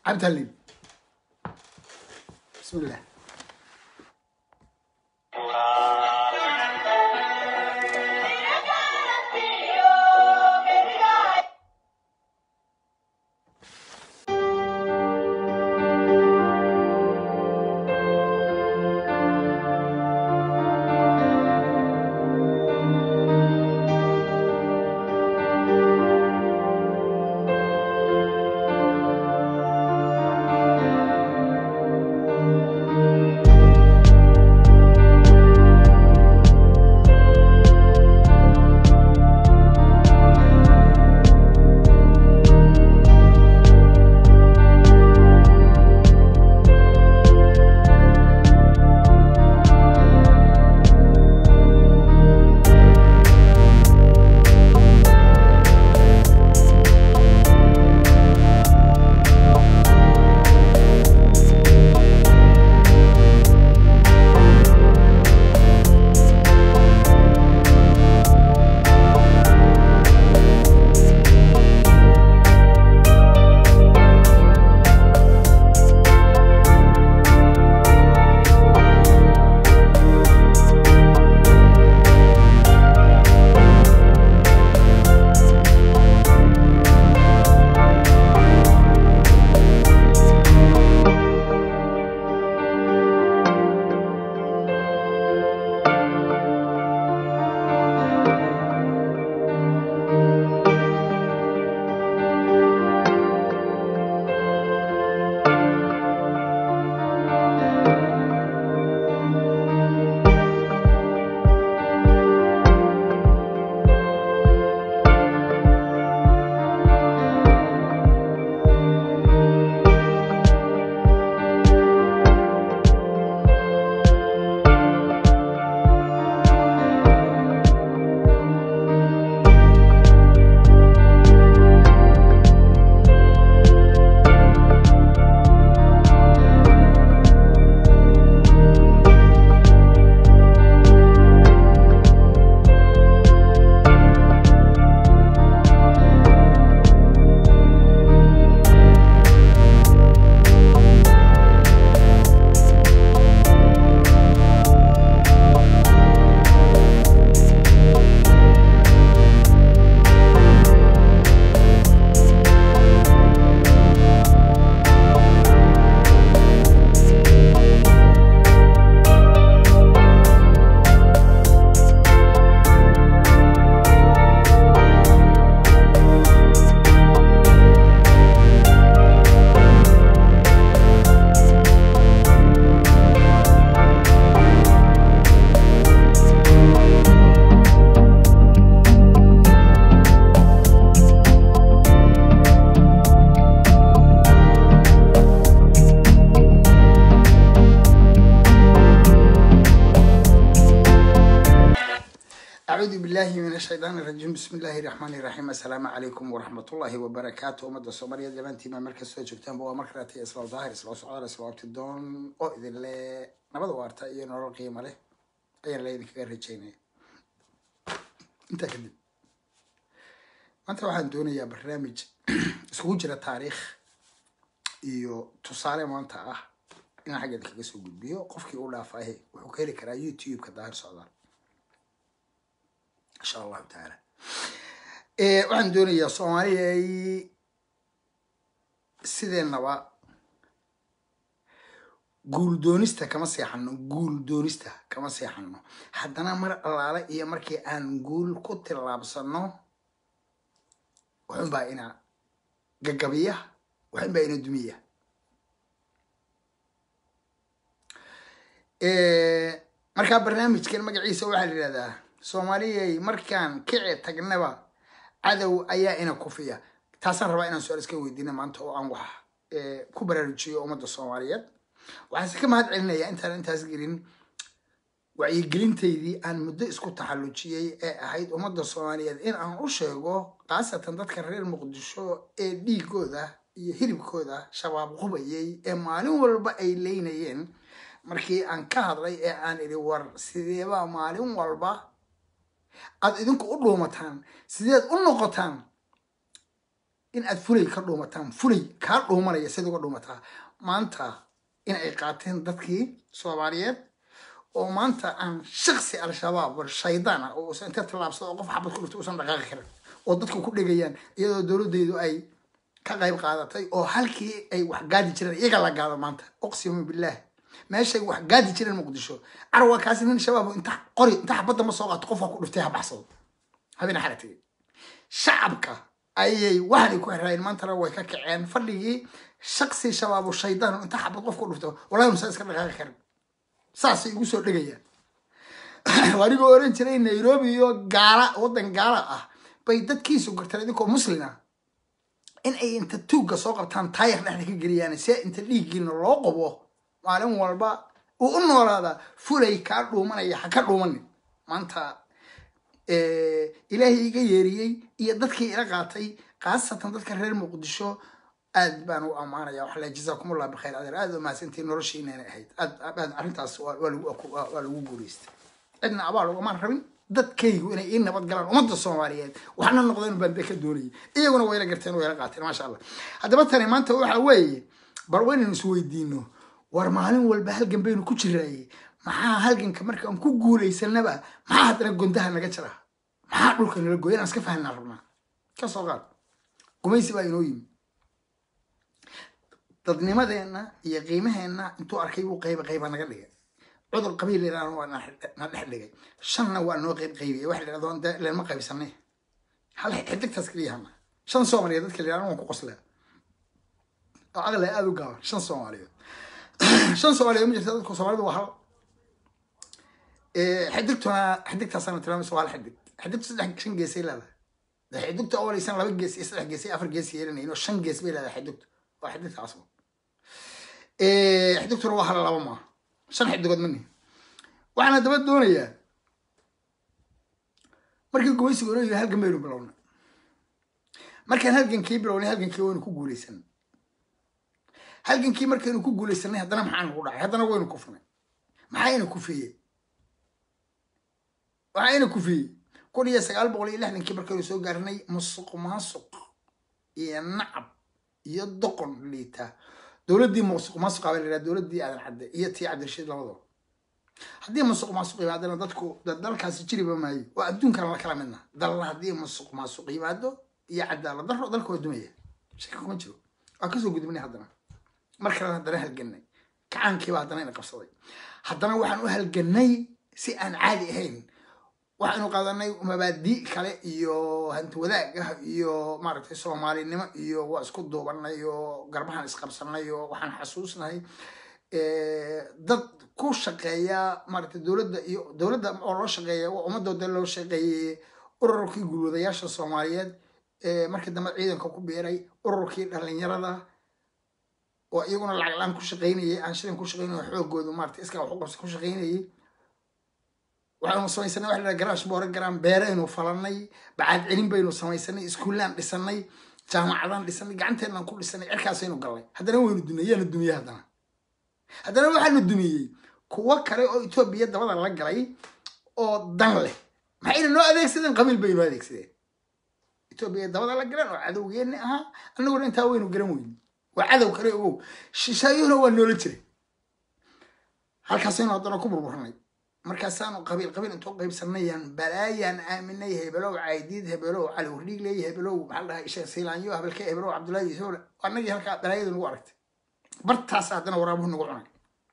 cabdhalin bismillah acuudu billahi min ashaytaan irajiim bismi illaahi raxmaani raxiim assalaamu calaykum waraxmatullaahi wabarakaatu ummadda soomaaliyeed dhammaantiima markastoo joogtaanba waa markaleeta islaw daahir islaw socdaal islaw abtidoon oo idin le nabada waarta iyo nolol qiimo leh ayaan la idinkaga rajaynaya intaa kadib maanta waxaan doonayaa barnaamij isugu jira taariikh iyo tusaale maanta ah inaan xagga idinkaga soo gudbiyo qofkii u dhaafaahe wuxuu ka heli karaa youtube-ka daahir socdaal insha allahu tacaala waxaan doonayaa soomaaliyay sideenaba guul doonista kama seexano guul doonista kama seexano haddana mar allaale iyo markii aan guul ku tillaabsano waxunbaa ina gagabiya waxunbaa ina dumiya markaa barnaamijkan magaciisa waxaa la yidhahdaa soomaaliyay markaan kici tagnaba cadow ayaa ina kufiya taasaan rabaa inaan su-aal iska weydiina maanta oo aan wax ku baraarujiyo ummadda soomaaliyeed waxaanse ka mahad celinayaa intaan intaas gelin wacyigelintaydii aan muddo isku taxallujiyey ee ahayd ummadda soomaaliyeed in aan u sheego khaasatan dadka reer muqdisho ee dhiigooda iyo hilibkooda shabaab qubayay ee maalin walba ay leynayeen markii aan ka hadlay ee aan idhi war sideebaa maalin walba aad idinku u dhuumataan sideed u noqotaan in aad fulay ka dhuumataan fulay kaa dhuumanaya sid uga dhuumataa maanta in ay qaateen dadkii soomaaliyeed oo maanta aan shaksi al-shabaab war shaydaan ah oo usan inta tallaabsado oo qof xabad ku dhifto usan dhaqaaqi karin oo dadku ku dhegayaan iyadoo dowladdeedu ay ka qayb qaadatay oo halkii ay wax gaadi jireen iyaga la gaado maanta uqsimu billaah meeshay wax gaadi jireen muqdisho carwa kaasi nin shabaab inta qori inta xabadda ma soo qaato qofka ku dhiftay ha baxsado habeen xalatay shacabka ayay waxay ku xiraayeen maantana way ka kaceen fadhigii shaksi shabaabu shaydaan inta xabad qof ku dhifto wallahi musa iska dhaqaaqi karin saasay igu soo dhegayaan anigoo oran jiray nairobi iyo gaala waddan gaala ah bay dadkiisu garteen idinkoo muslima in ay inta tuugga soo qabtaan taayar dhexda ka geliyaan see inta dhiiggiina loo qabo maalin walba uu u noolaadaa fulay kaa dhuumanaya ha ka dhuumanin maanta ilaahay iga yeeriyey iyo dadkii ila qaatay khaasatan dadka reer muqdisho aad baan u ammaanaya waxaa la jazaakumullah bikhayr adeer aad u mahadsantiin noloshiinana ahayd aad aad arrintaas waa waa lagu waa lagu guulaystay cidna abaal ugamaan rabin dadkaygu inay ii nabad galaan ummadda soomaaliyeed waxna noqdeen baan be ka doonayay iyaguna wayla garteen wayla qaateen maasha allah haddaba tani maanta waxa weeye bar waynaynu is weydiino war maalin walba halgan baynu ku jiraaye maxaa halganka markaan ku guulaysanaba maxaa haddana gondaha naga jira maxaa dhulka nala gooya inaan iska fahanaa rabnaa ka soo qaad gumaysi baa inoo yimi dadnimadeenna iyo qiimaheenna intuu arkay buu qayba qayba naga dhigay cudur qabiil yaraana waa na dhex dhigay shanna waa noo qayb qaybiyay waxa la yidhahdo dee lema qaybsanay hal xidigtaas keliyahana shan soomaaliyeed dadka la yidhahdo waan ku qoslaa oo aqli aada u gaaban shan soomaaliyeed shan soomaaliyeed ma jirta dadka soomaalidu waa hal xidigtuna xidigtaasana tilmaamaysa waa hal xidig xidigtu saddex shan geesay leedahay xidigta ooleysan laba gees iyo saddex gees iyo afar gees yeelanayin oo shan gees bay leedahay xidigtu waa xidigtaas xidigtuna waa hal laba maa shan xidigood mani waxaana daba doonayaa markii gumaysigu inoo yiri halgan baynu bilownay markaan halgankii bilownay halgankii waynu ku guulaysanay halgankii markaynu ku guulaysanay haddana maxaa nagu dhacay haddana waynu kufnay maxayna kufiyey waxayna kufiyey kun iyo sagaal boqol iyo lixdankii markaynu soo gaarnay musuq maasuq iyo nacab iyo doqon liita dowladdii musuq maasuq baa la yidhaha dowladdii aadan cadde iyo tii cabdirashiid labadaba haddii musuq maasuq yimaadana dadku dalkaasi jiriba maayo waa adduunkan la kala midna dalla haddii musuq maasuq yimaado iyo cadaalad daro dalka waa dumaya shaki kuma jiro waa kasoo gudubnay haddana mar kalena haddana halganay kacaankiiba haddana ina qabsaday haddana waxaan u halganay si aan caadi ahayn waxaynu qaadanay mabaadi kale iyo hanti wadaag ah iyo maaragtay soomaalinimo iyo waa isku duubanay oo garbahan isqabsanay oo waxaan xasuusnahay dad ku shaqeeya maaragtay dowladda iyo dowladda oo loo shaqeeya waa ummadooda loo shaqeeyey ururkii gulwadayaasha soomaaliyeed markii dambe ciidanka ku biiray ururkii dhalinyarada oo iyaguna lacag la-aan ku shaqeynayay aan shilin ku shaqeynay xoogoodu maaragtay iska wax u qabsi ku shaqeynayay waxaynu samaysanay waxa la garaash boore garaan beeraynu falanay bacaad celin baynu samaysanay iskuullaan dhisanay jaamacadaan dhisanay gacanteenaan ku dhisanay cirkaasaynu galnay haddana waynu dumiyey yaanu dumiyey haddana haddana waxaanu dumiyey kuwo kale oo etoobiya dabada la galay oo dan leh maxayna noo adeegsadeen qabiil bay noo adeegsadeen etoobiya dabada la galeen oo cadowgeenni ahaa annaguna intaa waynu garan weyni waa cadow kale ogow shishaayuhuna waa noola jiray halkaasaynu haddana ku burburanay markaasaanu qabiil qabiil intuu qaybsanayaan balaayaan aaminay hebelow caydiid hebelow cali wardhiigley hebelow maxaa dhahay isha siilaanyo hebelke hebelow cabdullaahi yusuul annagii halkaa balaayada nagu aragtay bartaas haddana waraabuhu nagu cunay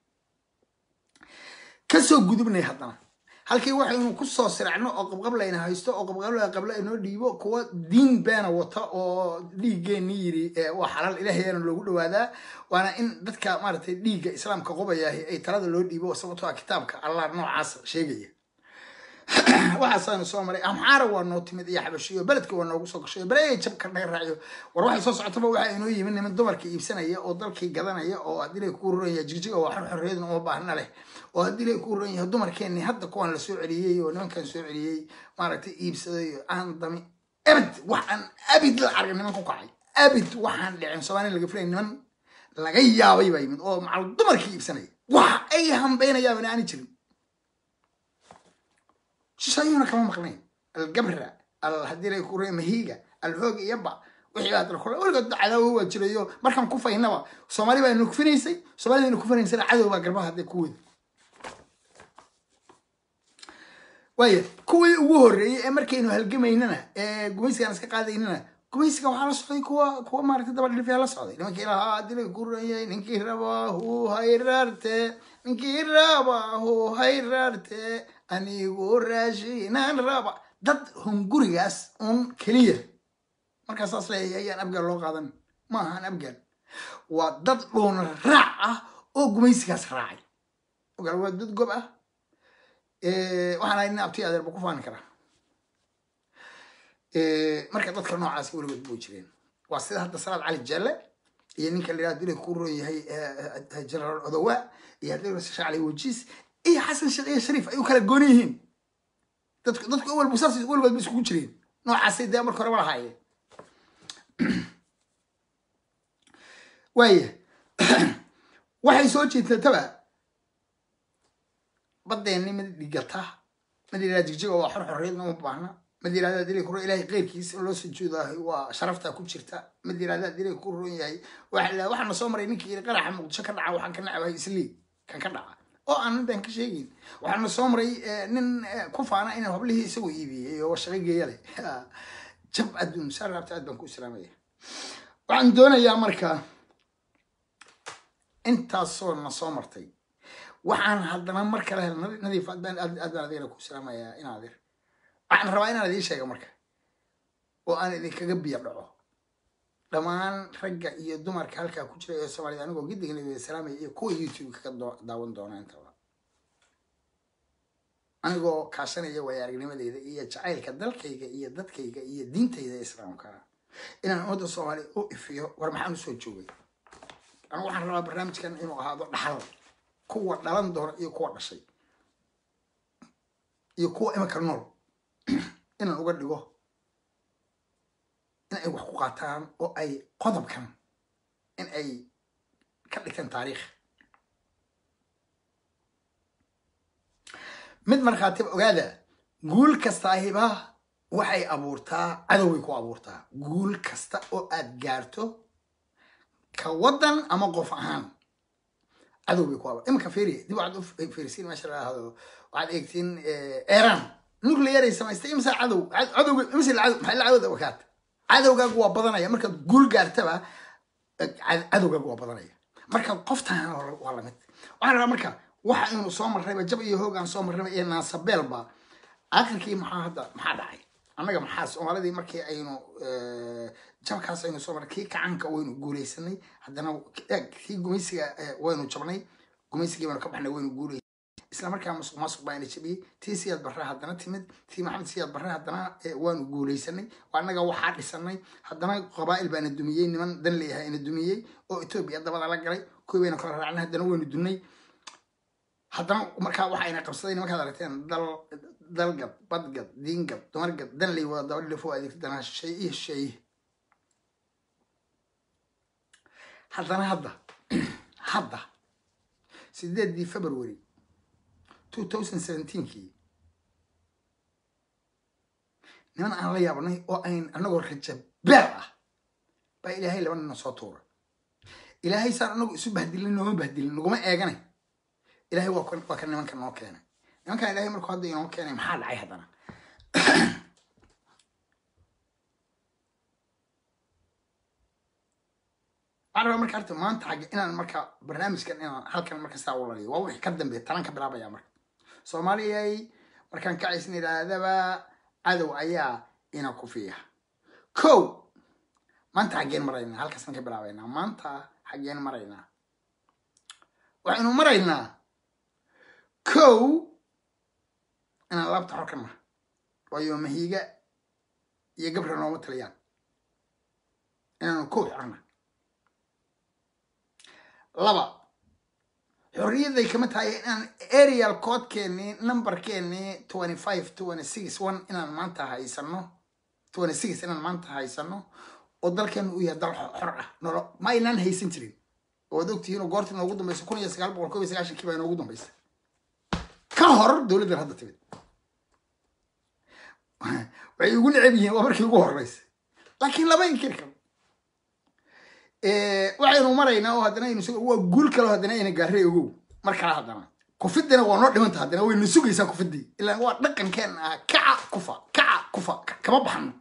kasoo gudubnay haddana halkii waxaynu kusoo siracno oo qabqablayna haysto oo qabqabla qabla inoo dhiibo kuwa diin beena wata oo dhiiggeenni yiri waa xalaal ilaahayana loogu dhawaadaa waana in dadka maaragtay dhiigga islaamka qubayaahi ay talada loo dhiibo sababtoo ah kitaabka allah noocaas sheegaya waxaasaanu soo maray amxaara waa noo timid iyo xabashiyo beledka waa noogu soo gashay bale jabka naga raaciyo war waxay soo socotaba waxaa inoo yimid niman dumarka iibsanaya oo dalkii gadanaya oo haddii lay kuu roran yahay jigjiga waa xor xorriyadna uma baahna leh oo haddii lay kuu roran yahay dumarkeenni hadda kuwaan la soo celiyey oo nimankan soo celiyey maaragtay iibsaday aan dami abid waxaan abid la argay niman ku kacay abid waxaan dhicin soomaaliya laga filay niman laga yaabay baa yimid oo macal dumarkii iibsanaya wax ay hambeynayaan aani jirin shishaayuuna kama maqnayn algabra al haddii lay kure mahiiga alhoog iyaba wixii baa dal weligood cadaawo waa jirayo markaan ku faynaba soomaali baa nukfinaysay soomaalida nukfinaysana cadow baa garbaha hadee ku wada waaya kuwii ugu horreeyey ee markaynu halgamaynana ee gumaysigaan iska qaadaynana gumaysiga waxaa la socday kuwa kuwa maaragtay daba dhilifyaa la socday nimankii lahaa dilay ku ranyay ninkii rabaahu hayraarte ninkii rabaahu hayraarte anigu raashinaan raba dad hungurigaas un keliya markaa saas leeyahay ayaan abgaal loo qaadan ma ahaan abgaal waa dad dhuuna raac ah oo gumaysigaas raacay ogaal waa dad gob ah waxaan ahay nin abti adeerba ku faani karaa marka dadka noocaasi weligood buu jireen waa sida hadda salaad cali jelle iyo ninka la yihahdo dilay ku roon yahay generaal odowa iyo haddii shaac cali wajiis iyo xasan sheekh iyo shariif ay u kala gooni yihiin dadku dadku walba saas weligood ba iskugu jireen noocaasay dee marka horeba lahaayeen waaya waxay soo jeedtataba badeenni mid dhigata mid yirahda jigjiga waa xor xorriyadna uma baahna mid yirahda dilay ku ilaahay qeyrkiisa in loo sujuudahay waa sharafta ku jirta mid yirahda dilay ku roon yahay waxa waxaana soo maray ninkii yiri qaraxa muqdisho ka dhaca waxaan ka nacabahay islii kan ka dhaca oo aan intaan ka sheegin waxaana soo maray nin ku faana inuu hablihii isagoo iibiyey oo shaqo geeya leh jab adduun saa raabta aad baan ku islaamaya waxaan doonayaa marka intaasoo na soo martay waxaan haddana mar kale hel nadiif aad baan aad baan adigana ku islaamayaa in adeer waxaan rabaa inaan idiin sheega marka oo aan idinkaga biyo dhaco dhammaan ragga iyo dumarka halkaa ku jira ee soomaalida anigoo gidigana idin salaamaya iyo kuwa youtube kaga daawan doona intaba anigoo kaashanaya waaya aragnimadeyda iyo jacaylka dalkayga iyo dadkayga iyo diintayda islaamka inaan ummadda soomaaliya u ifiyo war maxaan usoo joogay anigu waxaan rabaa barnaamijkan inuu ahaado dhaxal kuwa dhalan doona iyo kuwa dhashay iyo kuwa iminka nool inaan uga dhigo in ay wax ku qaataan oo ay qodobkan in ay ka dhigtaan taariikh mid markhaatiba ogaada guul kastaahiba waxay abuurtaa cadowbay ku abuurtaa guul kasta oo aad gaarto ka waddan ama qof ahaan cadow bay ku abuur iminka fiiriya dib waxaad u fiirisiin meesha la ahdo waxaad eegtiin iran nuclear ay samaystay imsa cadow cadowga imsa cadow maxay la cadowda wakaata cadowgaagu waa badanaya markaad guul gaartaba cadowgaagu waa badanaya marka qoftaan waa lamid waxaan rabaa marka waxa aynu soo marrayba jab iyo hoog aan soo marrayba iyo naasabeelba aakhirkii maxaa hadda maxaa dhacay annaga maxaa soomaalidii markii aynu jabkaas aynu soo marray kii kacanka waynu guulaysanay haddana kii gumaysiga waynu jabnay gumaysigii baynu ka baxnay waynu guulay isla markaa masuq maasuq baa ina jabiyey tii siyaad barre haddana timid tii maxamed siyaad barre haddana waanu guulaysanay annaga waxaa dhisanay haddana qabaa'il baana dumiyey niman dan leeyahay ina dumiyey oo etoobiya dabada la galay kuwii bayna kala raacnay haddana waynu dunnay haddana markaa waxa ayna qabsaday nimankaad aragteen dal dalgad badgad diingad dumargad dan lay wada daba dhilifo adeegta danaha shisheeye iyo shisheeye haddana hadda hadda sideedii february 2017kii niman aan la yaabnay oo ayn anagoo raja beer ah baa ilaahay laba nina soo tuuray ilaahay saan anagu isu bahdilin nooma bahdilin naguma eeganay ilaahay waa waa ka nimanka noo keenay nimankan ilaahay markuu hadda inoo keenay maxaa dhacay haddana waxaan rabaa marka horta maanta xagge inaan marka barnaamijkan inaan halkan marka saa u laliyo waa wixii ka dambeeya talan ka bilaabaya marka soomaaliyay markaan kacaysna idhaahdaba cadow ayaa ina ku fiya kow maanta xaggeen maraynaa halkaasaan ka bilaabaynaa maanta xaggeen maraynaa waxaynu maraynaa kow inaan laabta xor ka naha waayo mahiiga iyo gabra nooma taliyaan inaanu kow xorna laba xorriyadday kama tahay inaan areal coodkeennii numberkeennii twenty five twenty six one inaan maanta haysano twenty six inaan maanta haysano oo dalkeenu uu yahay dal xor ah nolo ma aynaan haysan jirin oo ad ogtihiin oo goortii noogu dambaysa kun iyo sagaal boqol kob iyo sagaashankii baa inoogu dambaysa ka hor dowladdan hadda timid waxay ugu necab yihiin waa markii ugu horeysa laakiin lama inkiri karo waxaynu maraynaa oo haddana aynu waa guul kale oo haddana ayna gaarray ogow mar kale haddana kufidina waa noo dhimanta haddana wayna sugaysaa kufidii ilaa waa dhaqankeena ah kaca kufa kaca kufa kama baxno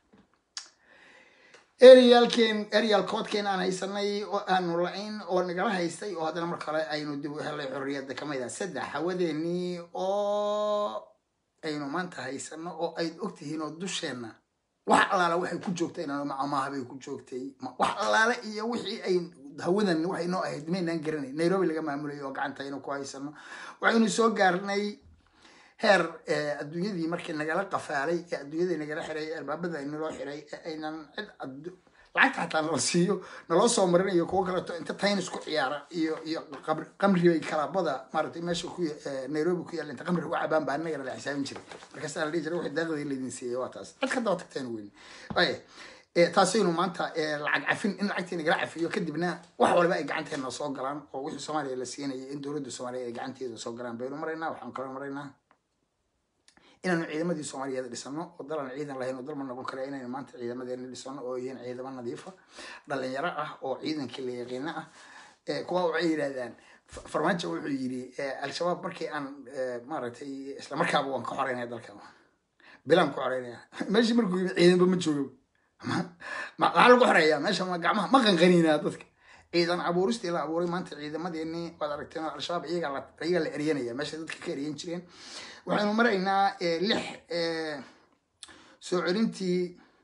eryaalkeen eryal koodkeen aan haysanay oo aanu la-ayn oo nagala haystay oo haddana mar kale aynu dib u helay xorriyadda kamid ah saddex hawadeenii oo aynu maanta haysano oo ayd ogtihiin oo dusheenna wax allaala waxay ku joogtay inaan amaaha bay ku joogtay wax allaale iyo wixii ay hawadan waxay noo ahayd maynaan garanay nairobi laga maamulay oo gacanta aynu ku haysano waxaynu soo gaarnay heer adduunyadii markii nagala qafaalay ee adduunyadii nagala xiray albaabada naloo xiray ee aynan cid lacagta xataa nala siiyo naloo soo marinayo kuwo kaleeto inta taynis ku ciyaara iyo iyo qamribay kalaabada maaratay meesha ku nairobi ku yaalla inta qamri uga cabaan baa anagana la xisaabin jiray markaasaa la dhihi jiray waxay daaqdii laydin siiyey waa taas cid ka daba tagteen weyn taasaynu maanta lacag cafin in lacagtii nagala cafiyo kadibna wax walba ay gacanteena soo galaan oo wixii soomaaliya la siinayay in dowladda soomaaliya ay gacanteeda soo galaan baynu maraynaa waxaan kaloo maraynaa inaanu ciidamadii soomaaliyeed dhisano oo dalan ciidan lahayn oo dalma noqon kara inaynu maanta ciidamadeena dhisano oo yihiin ciidamo nadiifa dhalinyaro ah oo ciidankii la yaqiino ah kuwa waxay yidhahdaan farmaajo wuxuu yidhi al-shabaab markii aan maaragtay isla markaaba waan ka xoreynaya dalka bilaan ku xoreynaya meeshii markuu yimi ciidanba ma joogo maxaa lagu xoreeyaa meesha ma gacmaha ma qanqaniinaa dadka ciidan abuuristii la abuuray maanta ciidamadeenii waad aragteen al-shabaab iyaga la iyaga la eryanaya meesha dadka ka eryan jireen waxaynu maraynaa lix soo celintii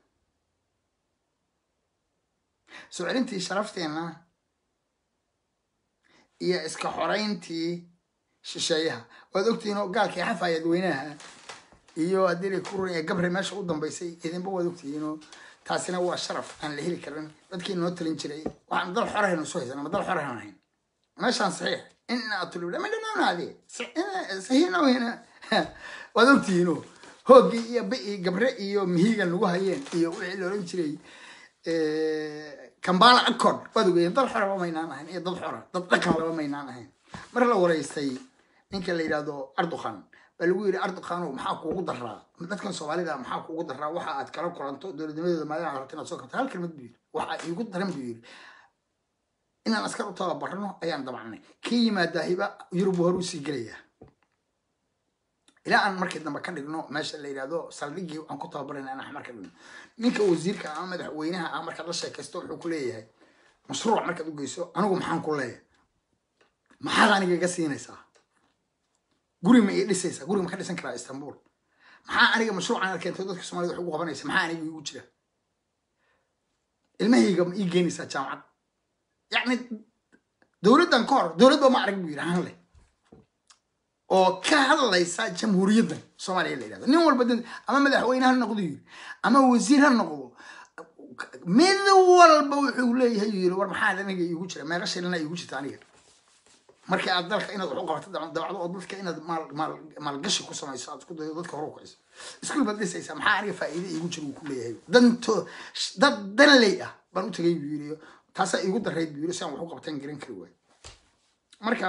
soo celintii sharafteena iyo iska xoreyntii shisheeyaha waad ogtihiin oo gaalkii xafaayad weynaha iyo haddii ku run gabre meesha u dambeysay idinba waad ogtihiinoo taasina waa sharaf aan la heli karin dadkii noo talin jiray waxaan dal xorahaynu soo haysan ama dal xorahan ahayn meeshaan saxiix ina tulibda ma dhanaanaade saxiixnaweyna waad ogtihiinoo hooggii iyo bi gabre iyo mihiga nagu hayeen iyo wixii la oran jiray kambala accord waad ogeeyeen dal xora laba maynaan ahayn iyo dad xora dad dhaqan laba maynaan ahayn mar la wareystay ninka la yidhahdo ardukhan baa lagu yidhi ardukhano maxaa kuugu daraa dadkan soomaalida maxaa kuugu daraa waxa aad kala kulanto dowladnimadeeda maadaama rabta inaad soo kabto hal kelmad buu yidhi waxa iigu daran buu yidhi inaan askar u tababarno ayaan dabacnay kii yimaadaahiba yurub hore usii gelayaa ilaa aan markii dambe ka dhigno meesha la yidhahdo saldhigii aan ku tababarayna inaan xamar ka dhigno ninka wasiirka ama madaxweynaha ah markaad la sheekaysto wuxuu ku leeyahay mashruuc markaad u geyso anigu maxaan ku leeyahay maxaad aniga iga siinaysaa guri ma ii dhisaysaa guri ma ka dhisan karaa istanbul maxaa aniga mashruucan aad keento dadka soomaalida wax ugu qabanaysa maxaa aniga iigu jira ilmahayga ma ii geynaysaa jaamacad yacni dowladdan ka hor dowladba ma arag buu yidhi han leh oo ka hadlaysa jamhuuriyaddan soomaaliya la yidhahdo nin walba ama madaxweyne ha noqdo yiri ama wasiir ha noqdo mid walba wuxuu leeyahay yiri war maxaa aniga iigu jira meeqa shilina iigu jirta aniga markii aad dalka inaad wax u qabato dabacdo oo dadka inaad maalgashi ku samayso aad isku dayo dadka hore u kiciso iskuul baad dhisaysaa maxaa aniga faa'iide iigu jira uu ku leeyahay danto dad danley ah baan u tagay buu yiri taasaa iigu darayd buu yiri si aan wax u qabtaan garan kari waayo marka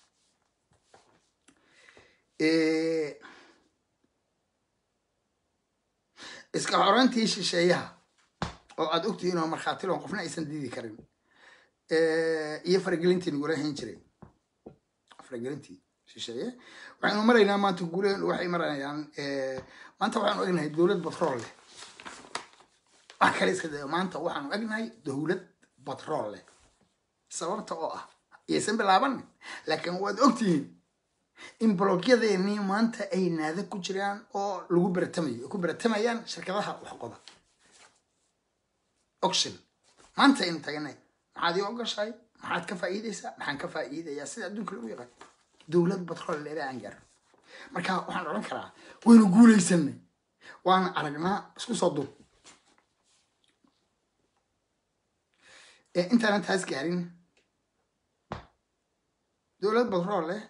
iska xoreyntii shisheeyaha oo aad ogtihiin oo markhaatiloon qofna aysan diidi karin iyo faragelintii nagula hayn jiray faragelintii shisheeye waxaynu maraynaa maanta guuleen waxay marayaan maanta waxaanu egnahay dowlad batrool leh wax kale iska dayo maanta waxaanu egnahay dowlad batrool leh sababta oo ah iyaysan bilaaban laakiin waad ogtihiin in blogyadeennii maanta ay naada ku jiraan oo lagu baratamayo ku baratamayaan shirkadaha waxqoda oction maanta aynu taganay maxaad ii ogashahay maxaad ka faa'iidaysaa maxaan ka faa'iidayaa sida adduunka lagu yaqaan dowlad batrool leela aan gaaro marka waxaan odhan karaa waynu guulaysanay waana aragnaa isku soo duub intaanan taas gaarin dowlad batrool leh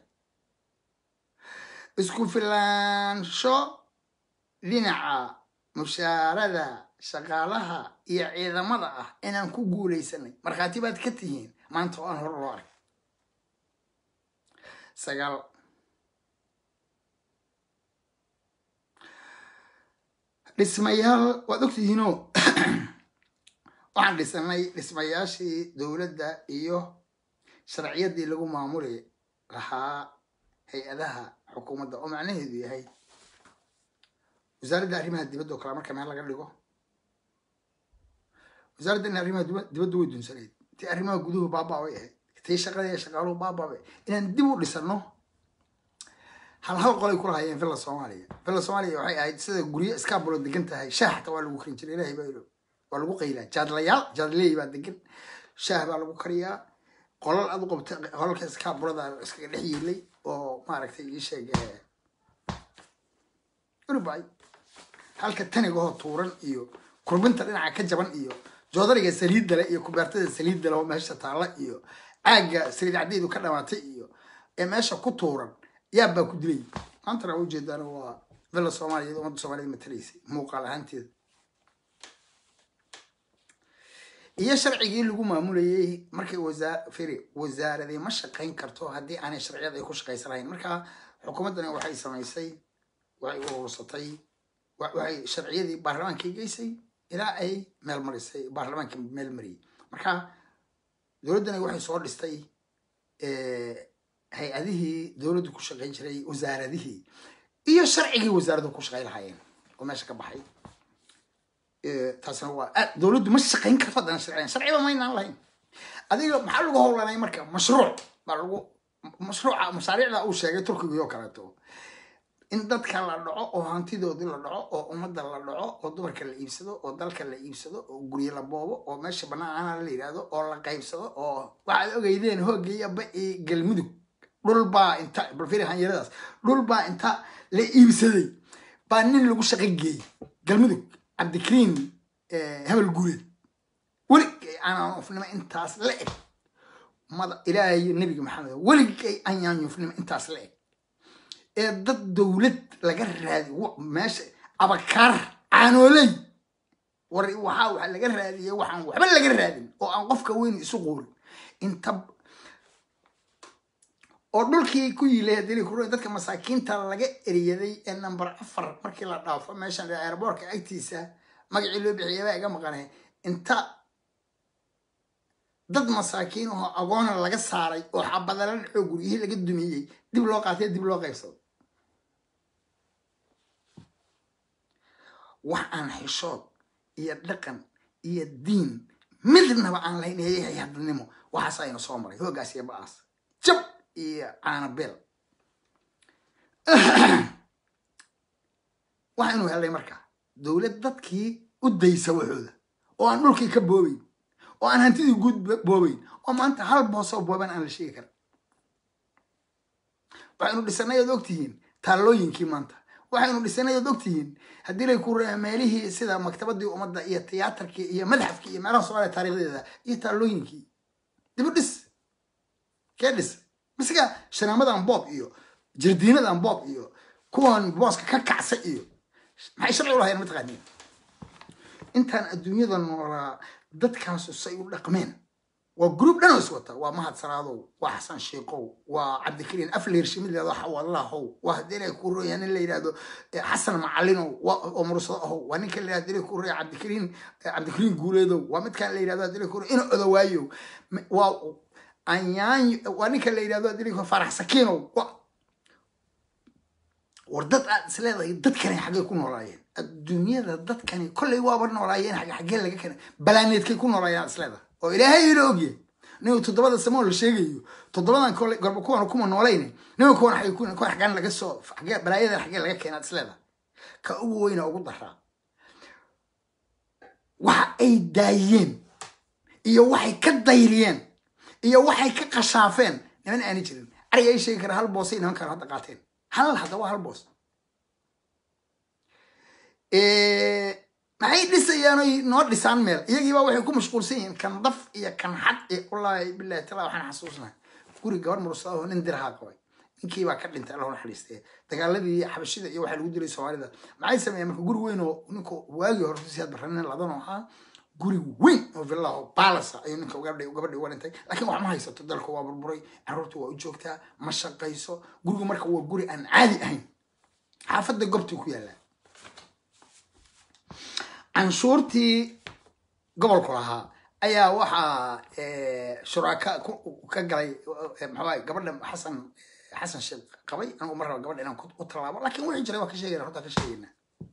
isku filaansho dhinaca mushaarada shaqaalaha iyo ciidamada ah inaan ku guulaysanay markhaati baad ka tihiin maanta oo aan hore loo arag sagaal dhismayaal waad ogtihiinoo waxaan dhisanay dhismayaashii dowladda iyo sharciyadii lagu maamuli lahaa hay-adaha xukuumadda oo macnaheedu yahay wasaaradda arrimaha dibadda oo kale marka meel laga dhigo wasaaradda in arrimaha dibadda way dunsanayd tii arrimaha guduhu baabaa way ahayd tii shaqada iyo shaqaaluhu baabaa inaan dib u dhisano hal hal qolay ku lahayeen villa soomaaliya villa soomaaliya waxay ahayd sida guryo iskaabulo degan tahay shaah xataa waa lagu karin jiray ilahay baa ilo waa lagu qaylaa jaadlayaal jaadleey baa degan shaah baa lagu kariyaa qolal aad u qabta qolalka iskaabulada iskaga dhex yiilay oo maaragtay ii sheeg urubay halka tanigahoo tuuran iyo kurbinta dhinaca ka jaban iyo joodariga saliidda le iyo kubeertada saliidda le oo meesha taalla iyo caagga saliid caddeedu ka dhamaatay iyo ee meesha ku tuuran yaab baa ku dilay maantana waa ujeedaan waa villa soomaaliya ummadda soomaaliyed matalaysay muuqaal ahaanteeda iyo sharcigii lagu maamulayay markay wasaa firi wasaaradii ma shaqayn karto haddii aanay sharciyada ay ku shaqaysan lahayn marka xukuumaddani waxay samaysay waxay urursatay waxay sharciyadii baarlamaankay geysay ilaa ay meel marisay baarlamaanka meel mariyey marka dowladdani waxay soo dhistay hay-adihii dowladdu ku shaqayn jiray wasaaradihii iyo sharcigii wasaaraddu ku shaqayn lahaayeen oo meesha ka baxay taasna waa dowladdu ma shaqayn karto haddana sharciyan sharciba maynaan lahayn adiga maxaa lagu howlanay marka mashruuc baa lagu mashruuca mashaariicda uu sheegay turkiga oo kaleeto in dadka la dhaco oo hantidoodii la dhaco oo ummadda la dhaco oo dumarka la iibsado oo dalka la iibsado oo guryo la boobo oo meesha banaana la yidhaahdo oo la qaybsado oo waxaad ogeydeen hoogayaba iyo galmudug dhulbaa inta balfiri hanyaradaas dhulbaa inta la iibsaday baa nin lagu shaqo geeyey galmudug cabdikariin hebel guuleed weligay aanyaanyufnimo intaas la eg mada ilaahay nebiga maxamed weligay aanyaanyufnimo intaas la eg ee dad dowlad laga raadi meesha abakaar caanooley war waxaa waxa laga raadiyay waxaan waxba laga raadin oo aan qofka weyn isu qoorin inta oo dhulkii ku yilay hadii ku dadka masaakiinta laga eriyaday ee number afar markii la dhaafo meeshan airboortka agtiisa magacii loo bixiyay baa iga maqanay inta dad masaakiin oo agoona laga saaray oo xabadala dhacoo guryihii laga dumiyey dib loo qaatay dib loo qaybsado wax aan xishood iyo dhaqan iyo diin midnaba aan lahayn eeyahay hadnimo waxaas aynu soo maray hoogaas iyo ba-aas jab iyo caanabeel waxaynu helnay marka dowlad dadkii u daysa waxooda oo aan dhulkii ka boobeyn oo aan hantidii guud boobeyn oo maanta hal boosoo booban aan la sheegi karin waxaynu dhisanay ood ogtihiin taallooyinkii maanta waxaynu dhisanay ood ogtihiin haddii lay ku meelihii sida maktabadii ummadda iyo tiyaatarkii iyo madxafkii iyo meelaha soomaaliya taarikhdeeda iyo taallooyinkii dibu dhis kee dhis masiga shanaamadan boob iyo jardiinadan boob iyo kuwan booska ka kacsa iyo maxay sharci u lahayen mataqaaniin intaan adduunyada noolaa dadkaasu say u dhaqmeen waa gruub dhan oo is wata waa mahad salaadow waa xasan sheikow waa cabdikariin afleer shimid leedo xawalahow waa haddii ilaahay ku roya nin la yidhahdo xasan macalinow oo mursado ahow waa ninka la yidhahdo ilaahay ku roya cabdikariin cabdikariin guuleedow waa midkaan la yidhahdo haddii ilaahay ku roya ina odawaayow waa anyaan waa ninka la yidhahdo haddii ilaahay farax sakiinow war dad aad is leedahay dadkani xaggay ku noolaayeen adduunyada dadkani kollay waaba noolaayeen xagge xaggee laga keenay balaaneedkay ku noolaayeen aad is leedahay oo ilaahay ila ogyahay ninka toddobada samoo la sheegayo toddobadan kole gorba kuwan kuma noolayne ninka kuwan xagee ku kuwan xaggaan laga soo xagee balaayadan xagee laga keenay aad is leedahay ka ugu weyna ugu daraa waxa ay daayeen iyo waxay ka dayriyeen iyo waxay ka qashaafeen niman aani jirin ariga ay sheegi kara hal boosay niman kale hadda qaateen hal hadda waa hal boos maxay dhisayaan oy noo dhisaan meel iyagiiba waxay ku mashquulsan yihiin kan daf iyo kan xad iyo wallaahi bilahi tala waxaan xasuusnahay guri gabar mursada oo nin dirhaa qabay ninkiibaa ka dhintay allah naxariistee dagaaladii xabashida iyo waxaa lagu dilay soomaalida maxay sameeyeen marka guri weyn oo ninku waagii hore siyaad barranin ladan oo ahaa guri weyn oo villaho balasa ayuu ninka gabadhi gabadhi uga dhintay laakiin wax ma haysato dalka waa burburay carruurta waa u joogtaa ma shaqayso gurigu marka waa guri aan caadi ahayn xaafadda gobtii ku yaallaa canshuurtii gobolku lahaa ayaa waxaa shuraaka ka galay maxaa gabadha xasan xasan sheekh qabay anigu mar raba gabadha inaan u tallaabo laakiin wixii jiray waa ka sheegayna runtaa ka sheegayna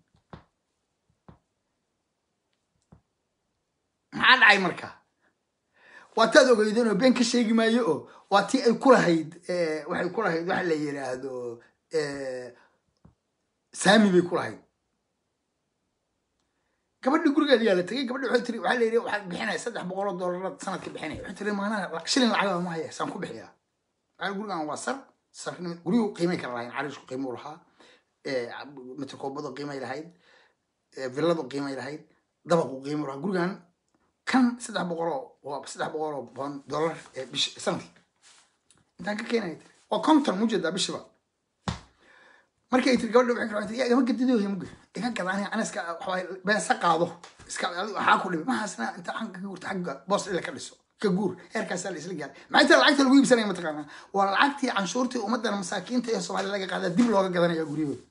maxaa dhacay marka waa taad ogeydeen oo been ka sheegi maayo oo waa tii ay ku lahayd waxay ku lahayd waxa la yidhaahdo saami bay ku lahayd gabadhi gurigeeda yaa la tegay gabadhi waxay tiri waxaa la yidhi waxaad bixinaya saddex boqol oo dollar sanadka bixinaya waxay tiri maanaha shilin lacagaba ma haya saan ku bixiyaa waxaa gurigan waa sar sar guryuhu qiimay kala lahayn cariishku qiimuu lahaa mitrkoobadu qiimay lahayd villadu qiimay lahayd dabaqu qiimuu lahaa gurigan kan saddex boqoloo waa saddex boqoloo bon dollar bish sanadkii intaan ka keenaya tiri waa konton mujeedaa bishiba markay tiri gabadha waxay kala yaa igama gadidoya muge iga gada aniga ana iska waxaa beesa qaado iska waxaa ku dhibi mahaasna inta xanka ka guurta xagga boos ila ka dhiso ka guur heerkaasaa la isla gaaray maxay tahay lacagta lagu iibsanaya mataqaanaa waa lacagtii canshuurtii ummadana masaakiinta ee soomaaliya laga qaadaa dib looga gadanaya guryahooda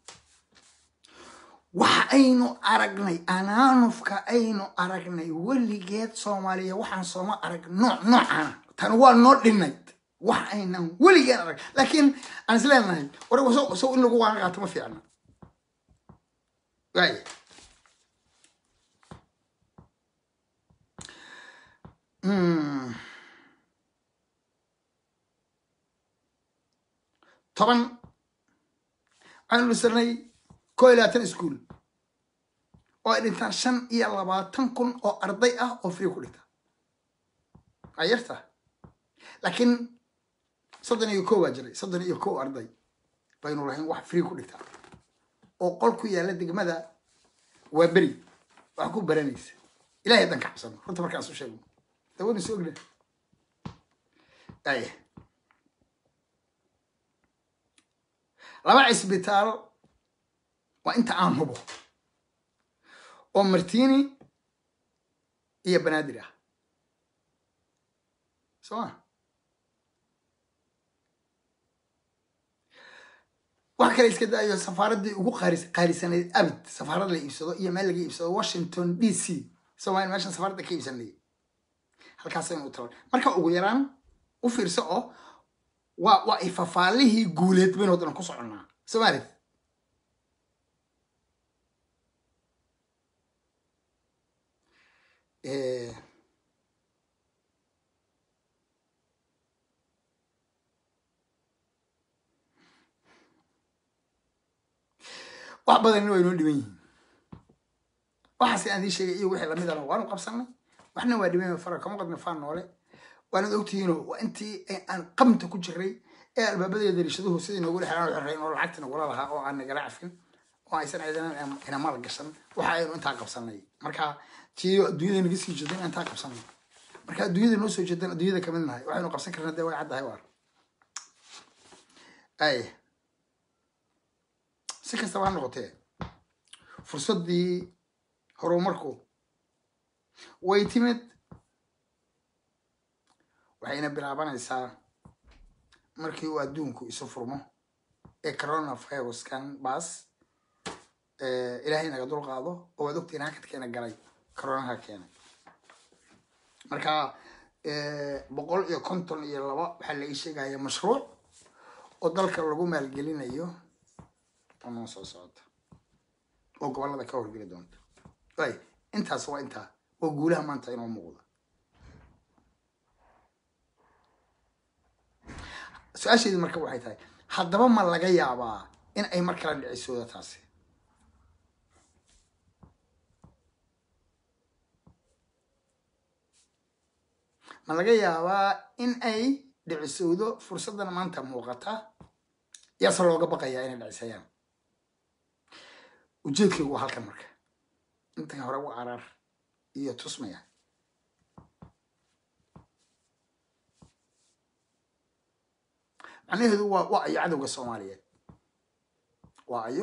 waxa aynu aragnay anaanufka aynu aragnay weligeed soomaaliya waxaan sooma arag nooc noocana tan waa noo dhinayd wax aynan weligeen arag laakiin aan is leenahay war sow in lagu waan qaato ma fiicna waaya toban waxaanu dhisarnay koo iyo labaatan iskuol oo ay dhintaan shan iyo labaatan kun oo arday ah oo free ku dhinta waa yarta laakiin soddon iyo kow baa jiray soddon iyo kow arday baynu lahayn wax free ku dhigtaa oo qol ku yaalla degmada waa beri wax ku baranaysa ilahay haddaan ka cabsano runta markaan isu sheegno dawada soo ogna aya laba cisbitaal waa inta aan hubo oo martini iyo banaadir ah soo ma wax kale iska daayo safaaraddii ugu qaalisanayd abid safaarad la iibsado iyo meel laga iibsado washington d c somalia meeshan safaaradda ka iibsanayay halkaasaynu u taban marka ugu yaraan u fiirso oo waa waa ay fafaalihii guuleed baynu haddana ku soconnaa somaali wax badanna waa inoo dhiban yihiin waxaase aan dii sheegay iyo wixii lamidana waanu qabsanay waxna waa dhiban fara kama qadna faan noole waanad ogtihiinoo waa intii aan qamta ku jiray ee albaabadeeda dariishaduhu sidii noogula xiraan xirrayn oo lacagta nagula lahaa oo aan nagala cafin oo aysan ciidanan ina maal gashan waxa aynu intaa qabsanay marka tiyo adduunyada naga sii jeedan intaa qabsanay marka adduunyada noo soo jeedan adduunyada kamid nahay waxaynu qabsan karnaa dee way caddahay waar ay si kastaba ha noqotee fursaddii horumarku way timid waxayna bilaabanaysaa markii uu adduunku isu furmo ee coronaviruskan baas ilaahay naga dul qaado oo waad ogtiin hakadkeena galay coronaha keenay marka boqol iyo konton iyo laba waxaa la ii sheegaya mashruuc oo dalka lagu maalgelinayo oo noo soo socota oo gobollada ka horgeli doonta ay intaas waa intaa waa guulaha maanta inoo muuqda su-aasheedu marka waxay tahay haddaba ma laga yaabaa in ay mar kala dhicisooda taasi ma laga yaabaa in ay dhicisowdo fursaddan maanta muuqata yaase looga baqayaa inay dhicisayaan ujeedkaygu waa halkan marka intan hore u araar iyo tusmaya macnaheedu waa waa ayo cadowga soomaaliyeed waa ayo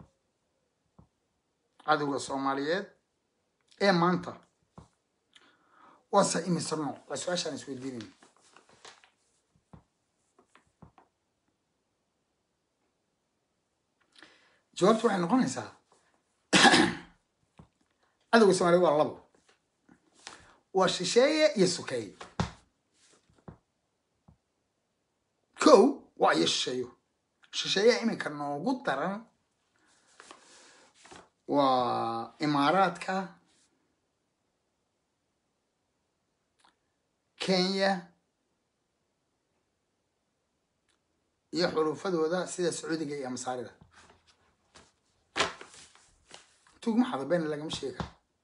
cadowga soomaaliyeed ee maanta waase imise nooc waa su-aashaan isweydiinayna jawaabtu waxay noqonaysaa cadowga soomaaliyeed waa labo waa shisheeye iyo sukeeye kow waa iyo shisheeyo shisheeyaha iminka noogu daran waa imaaraadka kenya iyo xulufadooda sida sacuudiga iyo masaarida tugma xada been lagama sheega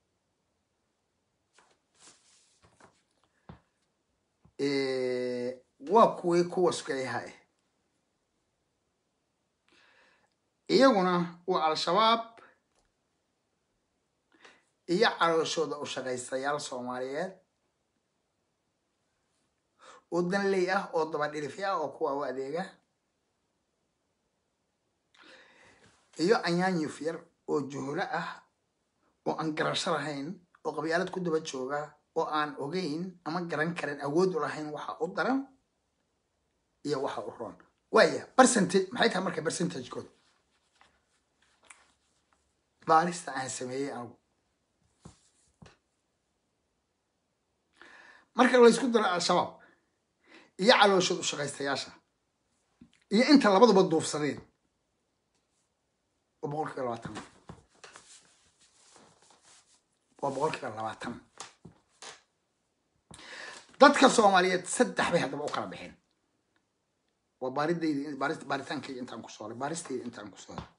waa kuwii kuwa sukeeyaha ah iyaguna waa al-shabaab iyo calooshooda u shaqaystayaal soomaaliyeed oo danley ah oo dabadhilifi ah oo kuwa u adeega iyo anyaanyuf yar oo juhulo ah oo aan garasho lahayn oo qabyaalad ku daba jooga oo aan ogeyn ama garan karin awood u lahayn waxa u daran iyo waxa u roon waaya percentage maxay tahay marka percentagekooda baarista aan sameeyey anigu marka laysku daro al-shabaab iyo calooshood u shaqaystayaasha iyo inta labaduba duufsadeen waa boqol kiiba labaatan waa boqol kiiba labaatan dadka soomaaliyeed saddex bay haddaba u kala baxeen waa baaridayda baaris baaritaankayga intaan kusoo horay baaristayda intaan kusoo horay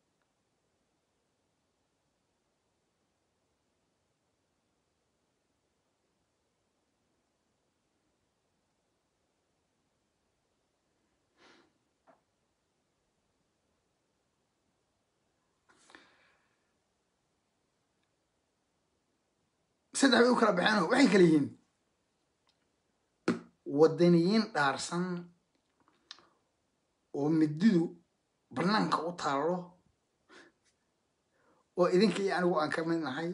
saddex bay u kala baxeen waxay kala yihiin wadaniyiin dhaarsan oo mididu banaanka u taallo oo idinka iyo anigu aan ka mid nahay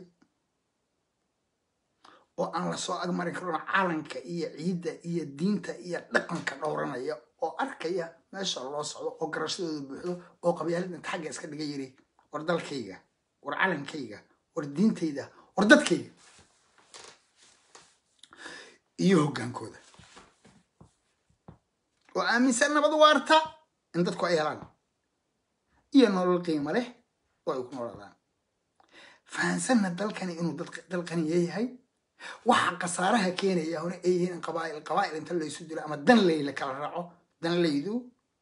oo aan lasoo agmarin karona calanka iyo ciidda iyo diinta iyo dhaqanka dhowranaya oo arkaya meesha loo socdo oo garashadooda buuxdo oo qabyaalad inta xagga iska dhiga yiri war dalkayga war calankayga war diintayda war dadkayga iyo hoggaankooda oo aaminsan nabad waarta in dadku ay helaan iyo nolol qiimo leh oo ay ku noolaadaan fahansanna dalkani inuu dal qaniya yahay waxa khasaaraha keenaya hore ay yihiin in qabaa'il qabaa'il inta laysu dilo ama dan ley la kala raaco dan laydu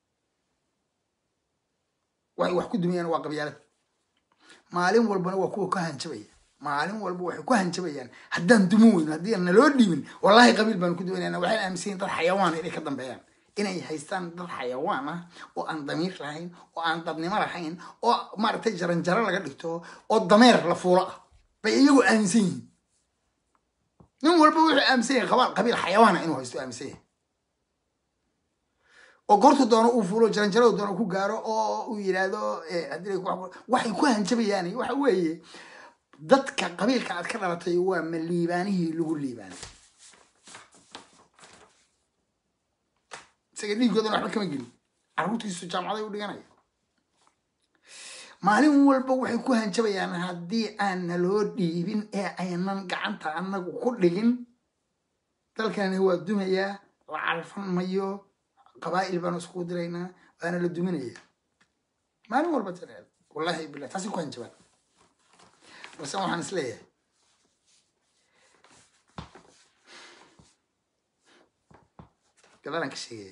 waxay wax ku dumayaan waa qabyaalad maalin walbana waa kuwa ka hanjabaya maalin walba waxay ku hanjabayaan haddaan dumin weyno haddii aan naloo dhiibin wallahi qabiil baanu ku duwanayna waxay aaminsan yihin dad xayawaan inay ka dambeeyaan inay haystaan dad xayawaan ah oo aan damiir lahayn oo aan dadnimo lahayn oo maaragtay jaranjaro laga dhigto oo dameer la fuulo ah bay iyagu aaminsan yihiin nin walba wuxuu aaminsan yahay qabaal qabiil xayawaana inuu haysto aaminsan yahay oo goortu doono uu fuulo jaranjaradu doono ku gaaro oo uu yidhaahdo haddii waxay ku hanjabayaan waxa weeye dadka qabiilka aad ka dhalatay waa ma liibaanihii lagu liibaanay isaga dhiigoodana waxba kama gelin carruurtiisu jaamacaday u dhiganaya maalin walba waxay ku hanjabayaan haddii aan naloo dhiibin ee aynan gacanta annagu ku dhigin dalkani waa dumayaa la calfan mayo qabaa'il baanu iskugu diraynaa waana la duminaya maalin walba tireed wallahi bilah taasi ku hanjabaan balse waxaan is leeyahay gadalaan ka sheegaya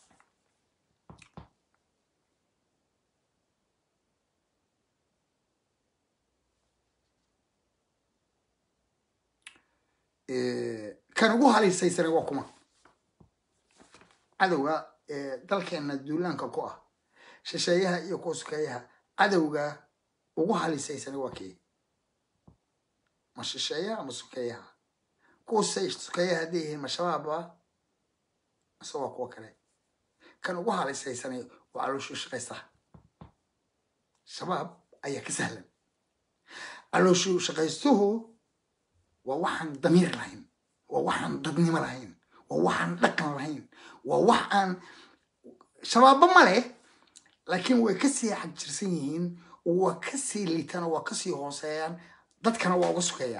kan ugu halisaysana waa kuma cadowga dalkeena duulaanka ku ah shisheeyaha iyo kuwa sukeeyaha cadowga ugu halisaysana waa kii ma shisheeyaha ama sukeeyaha kuwa sukeeyaha hadday yihiin ma shabaaba mise waa kuwa kale kan ugu halisaysanay waa calooshuu shaqaystaha shabaab ayaa ka sahlan calooshuu shaqaystuhu waa waxaan damiir lahayn waa waxaan dadnimo lahayn waa waxaan dhaqan lahayn waa wax aan shabaabba ma leh laakiin way kasii xagjirsan yihiin waa kasii liitaan waa kasii hooseeyaan dadkana waa uga sukeeyaan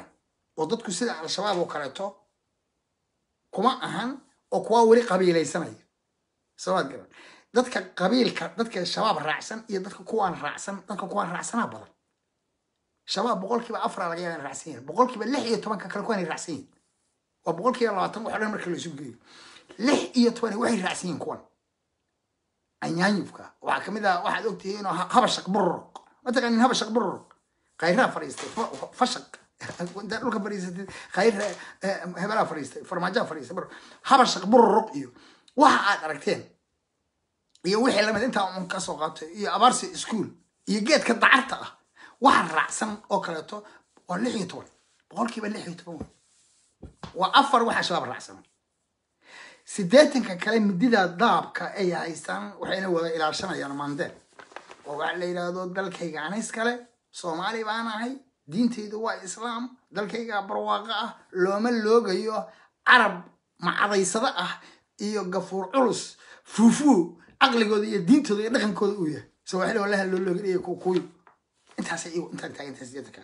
oo dadku sida al-shabaab oo kaleeto kuma ahan oo kuwa weli qabiilaysanaya sabaad garan dadka qabiilka dadka shabaab raacsan iyo dadka kuwaan raacsan dadka kuwaan raacsanaa badan shabaab boqolkiiba afar laga yaaba in raacsan yihin boqolkiiba lix iyo tobanka kale kuwaan raacsan yihin waa boqolkiiba labaatan wax o dhan marka la isu geeyo lix iyo toban waxay raacsan yihin kuwan anyaanyufka waxaa kamid ah waxaad ogtihiin oo habashaq bururuq mataqanin habashaq bururuq khayraa fadhiistay fashaq intaa dhulka fadhiisatay khayr hebelaa fadhiistay farmaajaa fadhiistay habashaq bururuq iyo waxa aad aragteen iyo wixii lamid intaa un ka soo qaatay iyo abaarsi ischool iyo geedka dacarta ah waxa raacsan oo kaleeto waa lix iyo toban boqolkiiba lix iyo toban wey waa afar waxa shabaab raacsan siddeetanka kale midida daabka ay haystaan waxayna wada ilaashanayaan mandeel oo waxa la yidhaahdo dalkayga anis kale soomaali baan ahay diintaydu waa islaam dalkayga barwaaqo ah looma loogayo carab macadaysado ah iyo gafuur culus fuufuu caqligooda iyo diintooda iyo dhaqankooda uu yahay sawaaxili wallaha loo looganayo kukuyu intaasay intaan taagantahay siddeetanka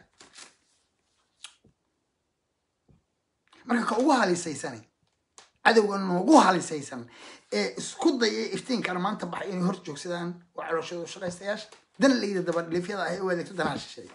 marka ka ugu halisaysanay cadowga noogu halisaysan ee isku dayay iftiinkana maanta baxay inay hor joogsadaan waa calooshooda shaqaystayaasha dan layida dabadhifyada ah ee u adeegto danaha shisheeye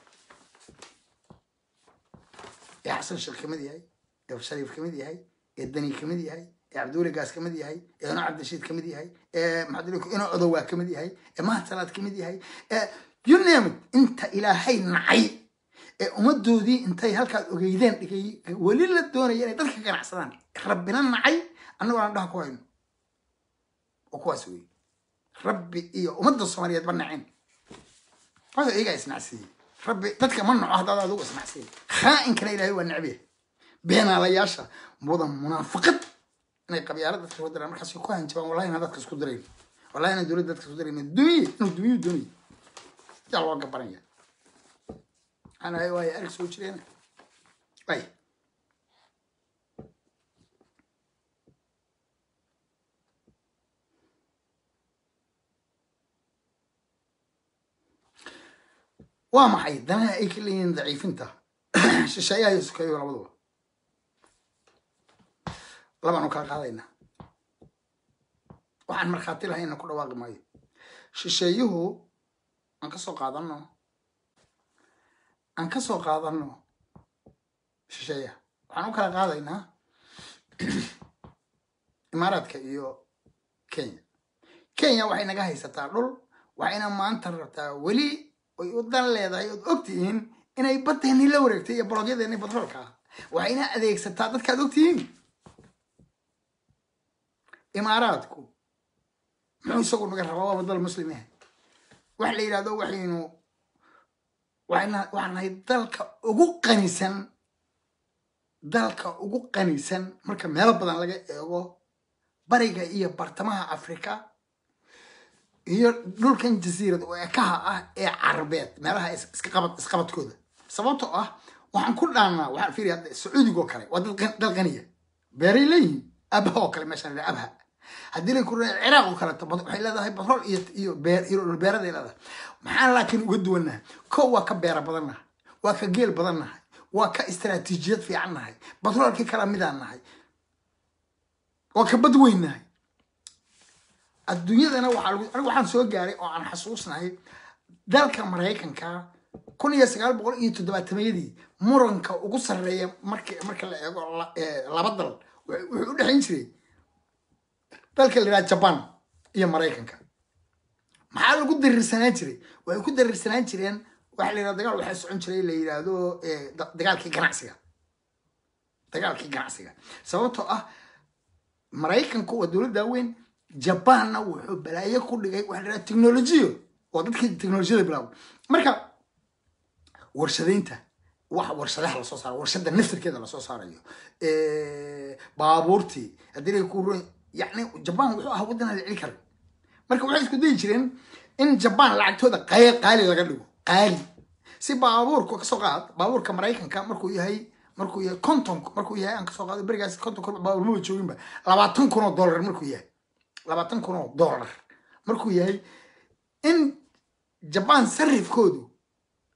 ee xasan sheekh kamid yahay ee shariif kamid yahay ee dani kamid yahay ee cabdiweli gaas kamid yahay ee ino cabdishiid kamid yahay ee maxamed ino odowaa kamid yahay ee mahad salaad kamid yahay ee you name it inta ilaahay nacay ee ummadoodii intay halkaad ogeydeen dhigay weli la doonaya inay dadka ganacsadaan rabbina nacay annagoo aan dhaha ku hayno oo kuwaas wey rabbi iyo ummadda soomaaliyeed ba naceen waayo iyagaa isnacsiiyey rabbi dadka ma naco haddaad adigu isnacsiiyey khaainkana ilaahay waa necbiya beenaalayaasha mudan munaafiqad inay qabyaala dadka soo diraan markaas ku hanjabaan wallahi inaan dadka isku dirayn wallahi inaan dowladda dadka isku dirayn dunye inuu dunyu doonay yaa loo gabanaya أنا واي أركس وجرين واي waa maxay danaha ay ka leeyihiin daciifinta shisheeyaha iyo sukayo labaduba labaanu kala qaadaynaa waxaan markhaati lahayna ku dhawaaqi maayo shisheeyuhu aan ka soo qaadano aan ka soo qaadano shisheeyaha waxaan u kala qaadaynaa imaaraadka iyo kenya kenya waxay naga haysataa dhul waxayna maanta rabtaa weli ay u dan leedahay ood ogtihiin inay badeennii la wareegtay iyo bologyadeennii batroolka ah waxayna adeegsataa dadkaad ogtihiin imaaraadku muxuu isagu naga rabaa waaba dal muslim ah waxa la yidhahdo waxaynu waxaan nahay dalka ugu qanisan dalka ugu qanisan marka meelo badan laga eego bariga iyo bartamaha africa iyo dhulkan jasiirad oo ekaha ah ee carabeed meelaha isqabad isqabadkooda sababtoo ah waxaan ku dhaannaa waxaan fiiriya sacuudigoo kale waa dal qaniya beeray leeyihiin abha oo kale meeshaan abha haddii la kura ciraaq oo kaleeto waxay leedahay batrool iyo iyo beer iyo beeraday leedahay maxaan laakiin uga duwannahay kow waa ka beera badan nahay waa ka geel badan nahay waa ka istaraatiijiyad fiican nahay batroolkii kala midaan nahay waa ka bad weyn nahay adduunyadana waxaa lagu anigu waxaan soo gaaray oo aan xasuusnahay dalka maraykanka kun iyo sagaal boqol iyo toddobaatameyadii muranka ugu sarreeya marka marka la eego laba dal wuxuu u dhexayn jiray dalka la yidhaha jaban iyo maraykanka maxaa lagu darirsanaan jiray waxay ku darirsanaan jireen waxa la yidhahdo dagaal waxaa socon jiray la yidhaahdo dagaalkii ganacsiga dagaalkii ganacsiga sababtoo ah maraykanku waa dowladda weyn jabanna wuxuu balaayo ku dhigay waxa la yidhaha technolojiyo oo dadkii technolojiyada bilaabo marka warshadaynta wax warshadaha lasoo saaro warshada naftirkeeda lasoo saarayo baabuurtii haddii lay ku ron yani jaban wuxuu ahaa waddan aan la celi karin marka waxay isku dayi jireen in jaban lacagtooda qay qaali laga dhigo qaali si baabuurku kasoo qaad baabuurka maraykanka markuu yahay markuu yahay konton markuu yahay aan kasoo qaado berigaas konton kun baabuur maba jooginba labaatan kun oo dollar markuu yahay labaatan kun oo dollar markuu yahay in jaban sarifkoodu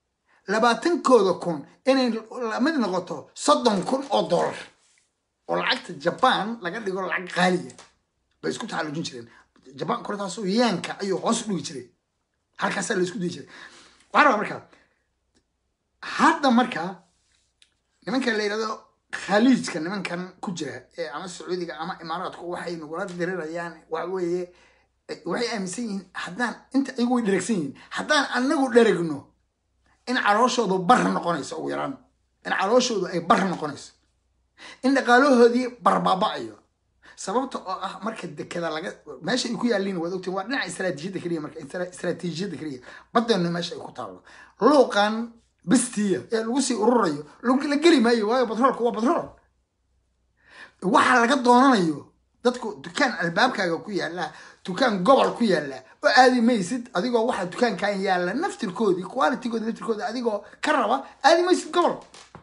labaatankooda kun inay lamid noqoto soddon kun oo dollar oo lacagta jaban laga dhigo lacag qaaliya bay isku taxallujin jireen jaban kortaasoo yaanka ayuu hoos u dhigi jiray halkaasaa la isku dayi jiray waxaa rabaa markaa hadda markaa nimanka la yidhahdo khaliijka nimankan ku jira ee ama sacuudiga ama imaaraadku waxay nagula dirirayaan waxa weeye waxay aaminsan yihiin haddaan inta iyagu way dheregsan yihiin haddaan anagu dheregno in calooshoodu bar noqonayso ugu yaraan in calooshoodu ay bar noqonayso in dhaqaalahoodii barbaaba'ayo sababta oo ah marka dekada laga meesha ay ku yaaliin waad ogtiin waa dhinaca istaraatiijiyadda keliya marka istaraatiijiyadda keliya badeenu meesha ay ku taallo luuqan bistiya ee lagu sii ururayo la geli maayo waayo batroolka waa batrool waxa laga doonanayo dadku dukaan albaabkaaga ku yaala dukaan gobol ku yaala oo aadi maysid adigoo waxa dukaankan yaala naftirkoodii qualitygooda naftirkooda adigoo ka raba aadi maysid gobol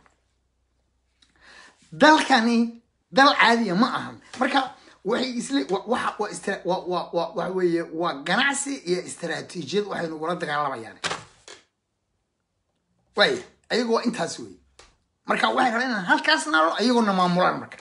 dalkani dal caadiya ma ahan marka waxay isle waxa waa istra waa waa waa waxa weeye waa ganacsi iyo istaraatiijiyad waxay nagula dagaalamayaan waaya ayagoo intaas wey marka waxay rabaan inaan halkaas nalo ayagoona maamulaan marka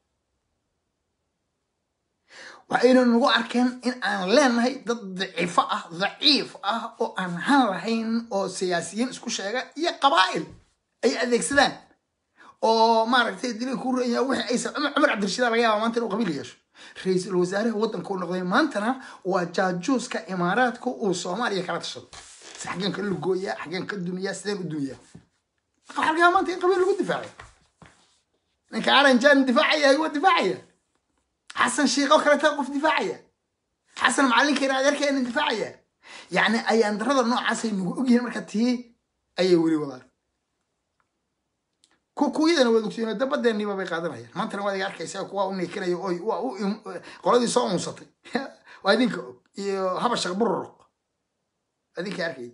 waxayna nagu arkeen in aan leenahay dad daciifo ah daciif ah oo aan han lahayn oo siyaasiyiin isku sheega iyo qabaa'il ay adeegsadaan oo maaragtay dilay ku raya wixii aysan cumar cumar cabdirashiid laga yaaba maanta inuu qabiil yeesho ra-iisul wasaaraha waddanka uu noqday maantana waa jaajuuska imaaraadka uu soomaaliya kala tashado si xaggeen ka lugooyaa xaggeen ka dumiyaa sideen u dumiyaa waxaa laga yaaba maanta in qabiil lagu difaacay ninka aranjan difaacaya waa difaacaya xasan shiiqoo kaleeta qof difaacaya xasan macalinkeena adeerkeena difaacaya yacni ayaan darada noocaasay nagu ogyihiin marka tii ayay weli wadaan kuwiyadana waad ogtiin dabadeeniba bay qaadanayaan maantana waad iga arkaysaa kuwa u neekinayo oy waa u qoladii soo unsatay waa idinka og iyo habashaq bururuq idinka arkay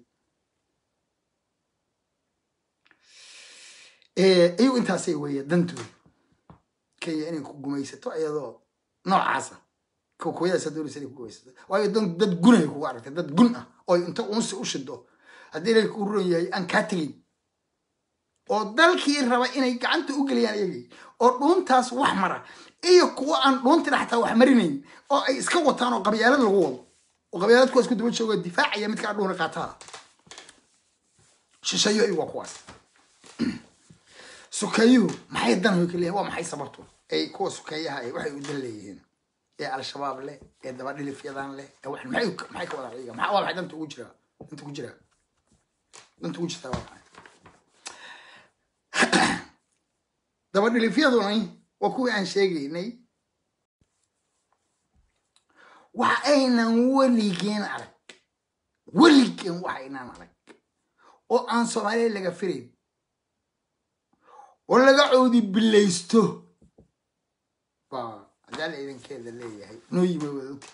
iyagu intaasay weeye dantooda kenya inay ku gumaysato iyadoo noocaasa kuwiyadaasa doonaysa inay ku gumaysato waayo dad gunay kugu aragtay dad gun ah oo inta unsi u shido haddii ilaahay kuu ron yahay aan kaa tegin oo dalkii raba inay gacanta u geliyaan iyagii oo dhuuntaas wax mara iyo kuwo aan dhuuntina xataa wax marinayn oo ay iska wataan oo qabyaalad lagu wado oo qabyaalad kuwaas ku daba joogo difaacaya midkaa dhuuna qaataa shisheeyo iyu waa kuwaas sukeeyuhu maxay dan ka leeyahin waa maxay sababtu ay kuwa sukeeyaha ay waxay u dan leeyihiin ee al-shabaab leh ee dabadhilifyadan leh ee wax maxay maxay ka wada iyaga maxaa waa maxay danta ugu jiraa danta ugu jiraa danta ugu jirtaa waa maxay dabadhilifyaduni waa kuwii aan sheegaynay waxa aynan weligeen arag weligeen waxa aynaan arag oo aan soomaaliya laga filayn oo laga coodi bilaysto baa adaala idankeeda leeyahay noo yima wada ogtii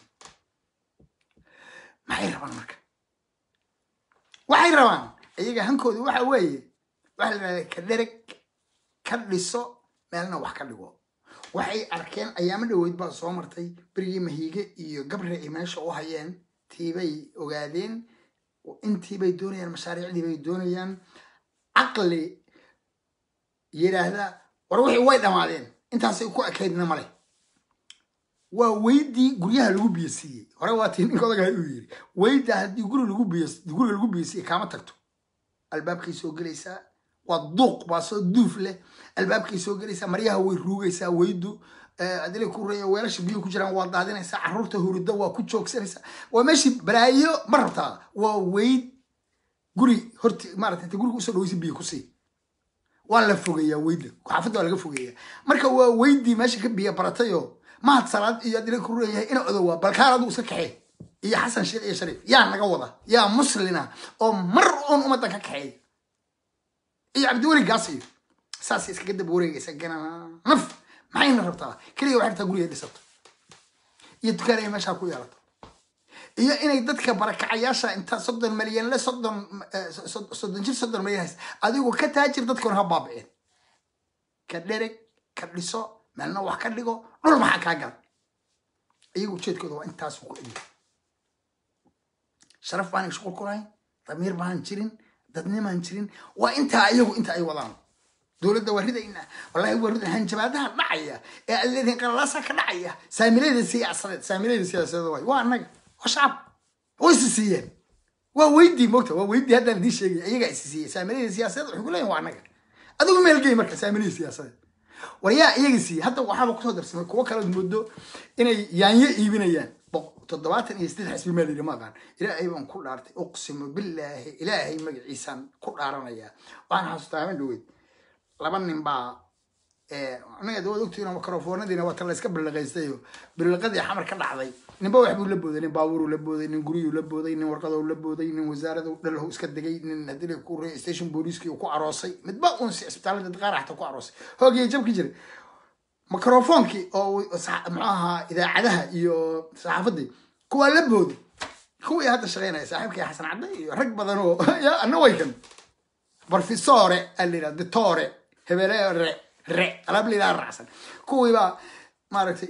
maxay rabaan marka waxay rabaan iyaga hankooda waxa weeye waxa la yidhahda ka dhereg ka dhiso meelna wax ka dhigo waxay arkeen ayaamo dhaweyd baa soo martay berigii mahiige iyo gabre ay meesha u hayeen tiibay ogaadeen intiibay doonayaan mashaariicdii bay doonayaan caqli yidhaahda war wixii way dhammaadeen intaasay ku ekaydna male waa weydii guryaha lagu biyasiiyey hore waa tii ninka odagaa uu yiri weyda haddii guri lagu biy guriga lagu biyasiiyey kaama tagto albaabkay soo gelaysaa waa duuq baa soo duuf leh albaabkay soo gelaysaa maryaha way ruugaysaa weydu adila ku reeya weelasha biyo ku jiraan waa daadinaysaa caruurta hurida waa ku joogsanaysaa waa meeshii balaayo ma rabtaa waa weyd guri horti maarata inta guriga usoo dhaweysa biyo kusii waa la fogeeyaa weyda xaafadda waa laga fogeeyaa marka waa weydii meesha ka biya baratayoo mahad salaad iyo adila ku reeyahay ina odowaa balkaan adigu iska kaxee iyo xasan sheekh iyo shariif yaa naga wada yaa muslina oo mar uun ummaddan ka kaxeeya iyo cabdiweli gaas iyo saasay iskaga daba wareegaysa gananaf maxayna rabtaa keliya waxay rabtaa guriga dhisato iyo dukaan ay meeshaa ku yeelato iyo inay dadka barakacayaasha inta soddon malyan le soddon soddon jir soddon malyan haysa adigu ka taajir dadkuna ha baabiceen ka dhereg ka dhiso meelna wax ka dhigo dhul maxaa kaa gala iyagu ujeedkooda waa intaas ku egi sharaf baanan shuqul ku lahayn damiir baanan jirin dadnimaan jirin waa intaa iyagu inta ay wadaan dowladda waa ridayna wallahi waa rida hanjabaadaha dhacaya ee aad leedihin qalalaasa ka dhacaya saamilayda siyaasadeed saamilayda siyaasadeed waay waa annaga waa shacab way isi siiyeen waa weydii mogta waa weydii haddaan idiin sheegay iyagaa isi siiyey saamilayda siyaasadeed waxay ku leeyihin waa annaga adigu meelgey marka saamilayda siyaasadeed war yaa iyaga siiyey hadda waxaaba kusoo darsamay kuwo kalead moodo inay yaanyo iibinayaan toddobaatan iyo siddeed xisbi maal yidhi ma aqaan ilaahay baan ku dhaartay uqsimu billaahi ilaahay magaciisaan ku dhaaranayaa waxaan xasuustaa haban dhaweyd laba nin baa anaga de waad ogtihiin microfonadiina waa tan la iska billiqaystayo billiqadii xamar ka dhacday ninba wax buu la booday nin baabuuruu la booday nin guryuu la booday nin warqadou la booday nin wasaaradu dhalhu iska degay nin hadii ku re station booliiskii uu ku aroosay midba uun si isbitaalada qaar xataa ku aroosay hoogiya jabki jiray microfonkii oo muxuu ahaa idaacadaha iyo saxaafadii kuwaa la booday kuwii hadda shaqeynaya saaxiibkii xasan cadde iyo rag badan oo ya ana way kan barfisore aa la yidhaha ditore hebele re re alaab la yidhaha raacsan kuwii baa maaragtay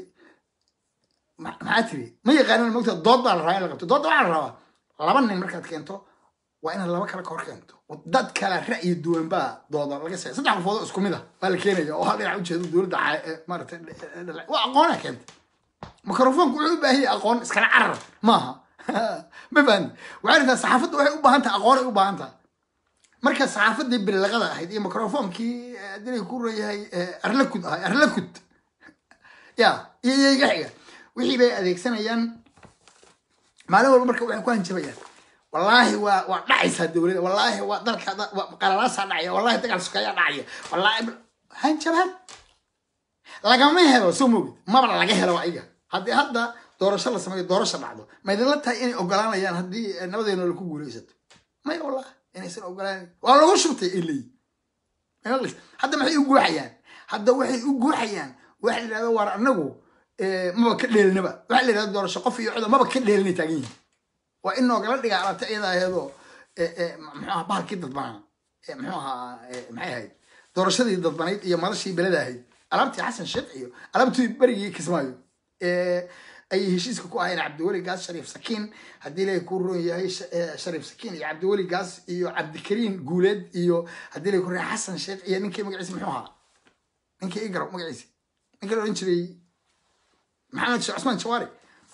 maxaa tiri ma yaqaanan mogta dood baa la rabaa in la qabto doodda waxaa la rabaa laba nin markaad keento waa inaad laba kale ka hor keento dad kale ra'yi duwan baa dooda laga say saddex qofood oo isku mid ah baa la keenaya oo hal dhinac ujeedo dowladda maaragtay waa aqoonaa keenta microfonku wuxuu u baahan yahay aqoon iskala carar maaha ma fahanti waxay rabtaa saxaafadda waxay u baahan tahay aqoon ay u baahan tahay marka saxaafadii bilaqada ahayd iyo microfonkii dilay ku reeyahay arlakud ahay arlakud ya iyo iyo iga xiga wixii bay adeegsanayaan maalin walba marka waxay ku hanjabayaan wallaahi waa waa dhacaysaa dowladda wallaahi waa dalka qalalaasaa dhacaya wallaahi dagaal sukayaa dhacaya wallaahi hanjabaad lagama helo soo moogid maba laga helo iga haddii hadda doorasho la sameeyo doorasho dhacdo ma idinla tahay inay ogolaanayaan haddii nabadeena laku guulaysato maya wallahi inaysan ogolaan waa lagu shubtay ay leeyihin hadda maxay u guuxayaan hadda waxay u guuxayaan waxa la yidhahda waar anagu maba ka dheelinaba waxa la yidhahda doorasho qof iyo codo maba ka dheelinay taagan yihin waa in noogala dhigaa alabta iyada ayadoo muxuu ahaa bahalkii dadbanaa muxuu ahaa maxay ahayd doorashadii dadbanayd iyo madashii beleda ahayd alaabtii xasan sheekh iyo alaabtii berigii kismaayo ayay heshiiska ku ahayeen cabdiweli gaas shariif sakiin haddii ilaahay ku roon yahay shariif sakiin iyo cabdiweli gaas iyo cabdikariin guuleed iyo haddii ilaahay ku roon xasan sheekh iyo ninkii magaciisa muxuu ahaa ninkii i garow magaciisa ninkii la odhan jiray maxamed sheekh cusmaan jawaari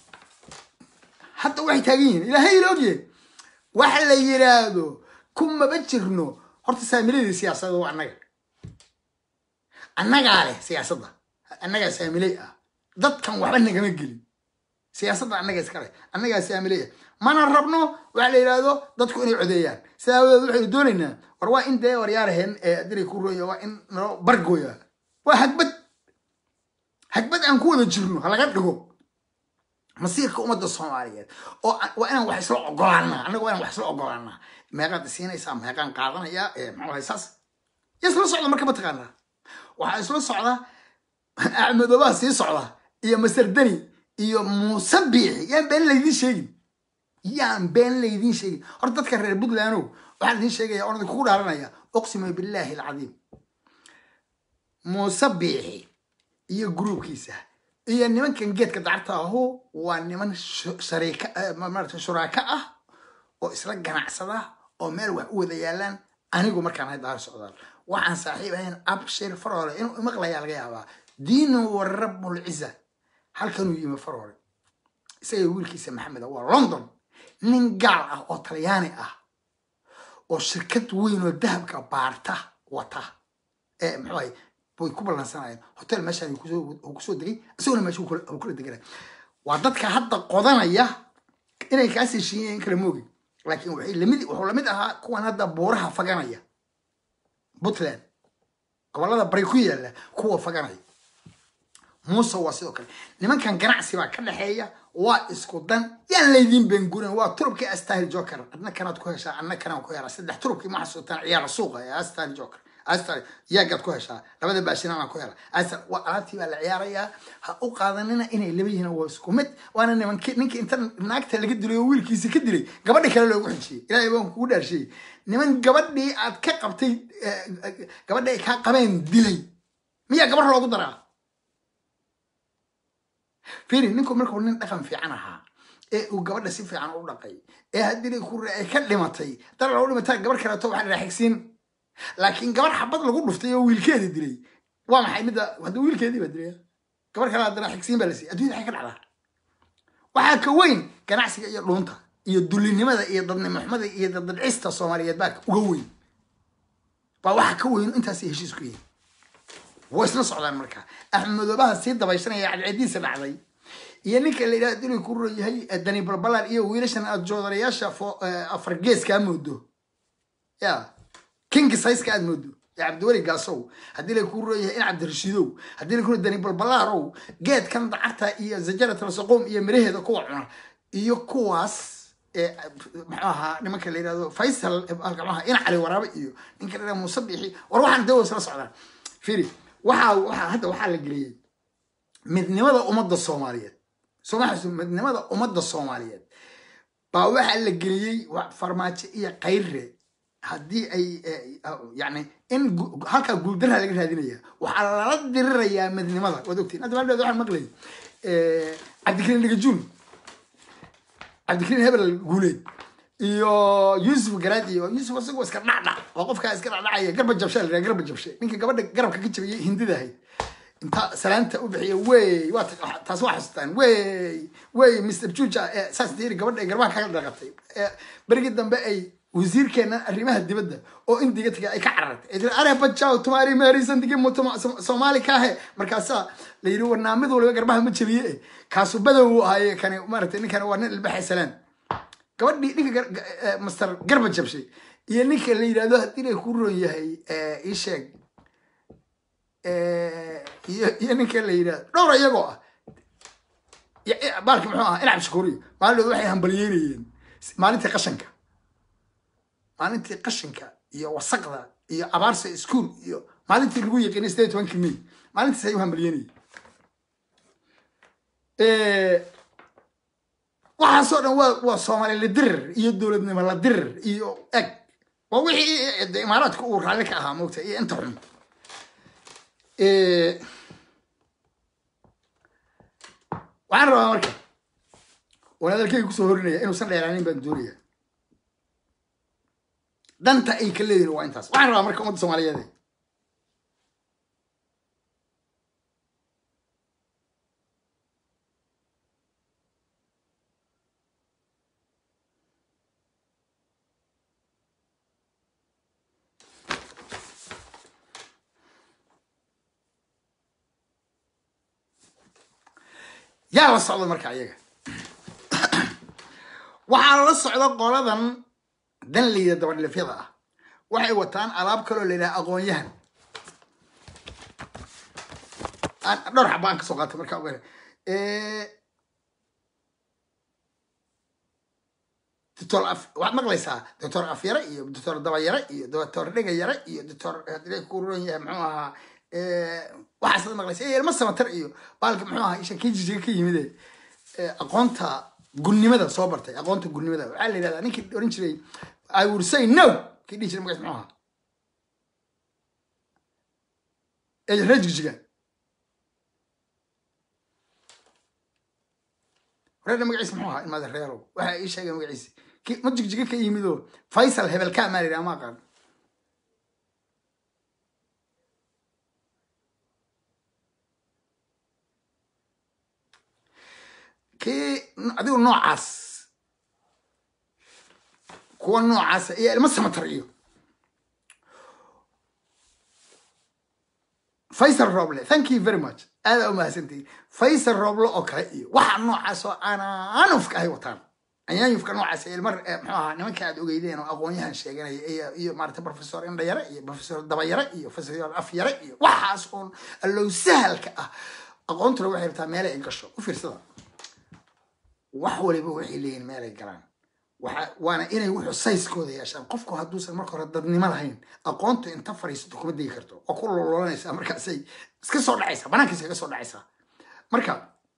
hadda waxay taagan yihiin ilaahay ila ogyahay waxa la yiraahdo kumaba jirno horta saamiladii siyaasadda waa annaga annagaa leh siyaasadda annagaa saamiley ah dadkan waxba nagama gelin siyaasadda annaga iskale annagaa saamileya mana rabno waxa la yidhaahdo dadku inay codeeyaan sidaa awadeed waxaynu doonaynaa war waa in dee waryaaraheen ee dilay ku rooya waa in nalo bargooya waa hagbad hagbad aan ku wada jirno ha laga dhigo masiirka ummadda soomaaliyeed oo waa inaan wax isla ogolaanaa annaga waa inaan wax isla ogolaanaa meeqaad isiinaysaa meeqaan qaadanayaa maxuu ahay saas ya isla socda marka ma taqaanaa waxaa isla socda axmedoobaha sii socda iyo masardani iyo muuse biixi yaan been laydiin sheegin yaan been laydiin sheegin horta dadka reer puntlandow waxaan idiin sheegaya oon idinkugu dhaaranaya uqsimu billaahi alcadiim muuse biixi iyo gruubkiisa iyo nimankan geedka dacarta ahu waa niman shariika maarata shuraaka ah oo isla ganacsada oo meel wax u wada yaalaan anigu markaan ahay daar socdaal waxaan saaxiib ahayn abshir farore inuu imaqlayaa laga yaabaa diinu wa rabbulciza halkanuu yimi farore isaga wiilkiisa maxamed waa london nin gaal ah oo talyaani ah oo shirkad weyn oo dahabka baarta wata ee muxuu ahay way ku ballansanayeen hotel meeshaan uu kusoo degay isaguna meesha uu kula deganay waa dadka hadda qodanaya inay kaas heshiiyeen kala moogi laakiin waxay lamid wuxuu lamid ahaa kuwan hadda buuraha faganaya puntland gobolada bari ku yaalla kuwa faganaya muuse waa sidoo kale nimankan ganacsi baa ka dhexeeya waa isku dan yaan laydiin bengurin waa turubkii astahil joker adna kanaad ku heshaa adna kanaan ku helaa saddex turubkii ma xasuutaan ciyaara suuqa ee astahil joker astar yaagaad ku heshaa labada baashinaan ku hela astar waa alaabtii baa la ciyaarayaa ha u qaadanina inay laba yihiin waa isku mid waana nimanki ninki inta naagta laga dilay oo wiilkiisa ka dilay gabadhi kale loogu xijiyey ilaahay baan kugu dhaarshiyey niman gabadhii aad ka qabtay gabadhi ay kaa qabeen dilay miyaa gabar loogu daraa fiiri ninku markuu nin dhaqan fiican ahaa ee uu gabadha si fiican u dhaqay ee haddii ku ay ka dhimatay dar lagu dhimataa gabar kaleeto waxaa la xigsiin laakiin gabar xabad lagu dhuftay oo wiilkeeda dilay waa maxay midda hadda wiilkeedii baa dilaya gabar kale haddana xigsiin baa la siiyay adduunyada waxay ka dhacdaa waxaa ka weyn ganacsiga iyo dhuunta iyo dulinimada iyo dadnimoxumada iyo daddadcista soomaaliyeed baa uga weyn baa waxa ka weyn intaasay heshiis ku yihiin way isla socdaan marka axmedoobaha sii dabaysanaya cadceediisa dhacday iyo ninka la yidhaha dilay ku ron yahay dani balbalan iyo wiilashan aad joodarayaasha afar geeska moodo ya kingi sayska aad moodo ya cabdiweli gaasow haddii lay ku ron yahay in cabdirashiidow haddii lay ku dani balbalaarow geedkan dacarta iyo zajarat alsaqoom iyo miraheeda kuwa cuna iyo kuwaas muxuu ahaa nimanka la yidhahdo faysal alkamaha in cali waraabe iyo ninka la yidhahdo muuse bixi war waxaan dawa isla socdaan firi waxaa waxaa hadda waxaa la geliyey midnimada ummadda soomaaliyeed somaxasu midnimada ummadda soomaaliyeed baa waxaa la geliyey farmaajo iyo kayre haddii ay yani in halkaa guuldarra laga raadinaya waxaa lala dirirayaa midnimada waad ogtiin hadda maaldheed waxaan maqlay cabdikariin dhigajuun cabdikariin hebel guuleed iyo yuusuf garaad iyo yuusuf isagoo iska dhacdhac oo qofkaa iska dhacdhacaya garba jabshe la yidhaha garba jabshe ninka gabadha garabka ka jabiyey hindida ahayd inta salaanta u bixiya wey waa taas waa xasuustaan wey wey mr juja saas diiri gabadha ay garbaha kaga dhaqatay berigii dambe ay wasiirkeena arrimaha dibadda oo indiga tagay ay ka carartay ay tiri are bajaw tumaari meerisan digi soomaali kaahe markaasaa la yidhi warnaa mid waliba garbaha ma jabiye eh kaasu badow uu ahaaye kani maaragtay ninkan waa nin ilbaxay salaan gabadhii ninka master garba jabshay iyo ninka la yidhahdo haddii lay ku ron yahay ii sheeg iyo ninka la yidhahdo dhowr iyagoo ah baalki muxuu ahaa inacab shakuriyo maalin waxay hambalyeynayeen maalintii qashanka maalintii qashinka iyo wasaqda iyo abaarsa iskuol iyo maalintii lagu yaqiinay sideed tobankii may maalintiis ay u hambalyeynayeen waxaasoo dhan waa waa soomaali la dirir iyo dowladnimo la dirir iyo eg waa wixii imaaraadka uu raalli ka ahaa moogta iyo inta xun waxaan rabaa marka waan hadalkeyga kusoo horinaya inuusan dheeraanin baan doonaya danta ay ka leeyihin waa intaas waxaan rabaa marka ummadda soomaaliyeed yaa la socda marka ayaga waxaa la socda qoladan dan layida dabadhilifyada ah waxay wataan alaab kaloo la yidhaha aqoon-yahan dhowr xaba aan kasoo qaatay markaa ogaana doctor waxaad maqlaysaa doctor afyare iyo doctor dabayare iyo doctor dhegayare iyo doctor hadii ku ron yahay muxuu ahaa waxaasad maqlaysa ilma samatar iyo baalka muxuu ahaa isha kii jijiga ka yimide aqoonta gunnimada soo bartay aqoonta gunnimada waxaa la yidhahdaa ninkii oran jiray i would say no kii dhihi jiray magaciis muxuu ahaa ee reer jigjiga reerna magaciisa muxuu ahaa ilmaada reerow waxa ii sheegay magaciisa ki ma jigjiga ka yimidoo faysal hebelka maa la yidhaha ma aqaan kii adigu noocaas kuwa noocaasa iyo ilmo samatar iyo faysal roble thank you very much aada u mahadsantihin faysal roble oo kale iyo waxa noocaas oo anaanufka ahay wataan anyaanyufka noocaas ilma muxuu ahaa nimanka aad ogeydeen oo aqoon-yahan sheeganaya iyo iyo maarata professor indhayare iyo professor dabayare iyo professor afyare iyo waxaas oon allow sahalka ah aqoontuna waxay rabtaa meele ay gasho u fiirsada wax waliba waxay leeyihin meelay galaan waana inay wuxuu sayskooda yeeshaan qofku hadduusan marka hore dadnimo lahayn aqoontu inta fariisato kuma degi karto oo ku lololanaysaa markaasay iska soo dhacaysaa banaankiisa kaga soo dhacaysaa marka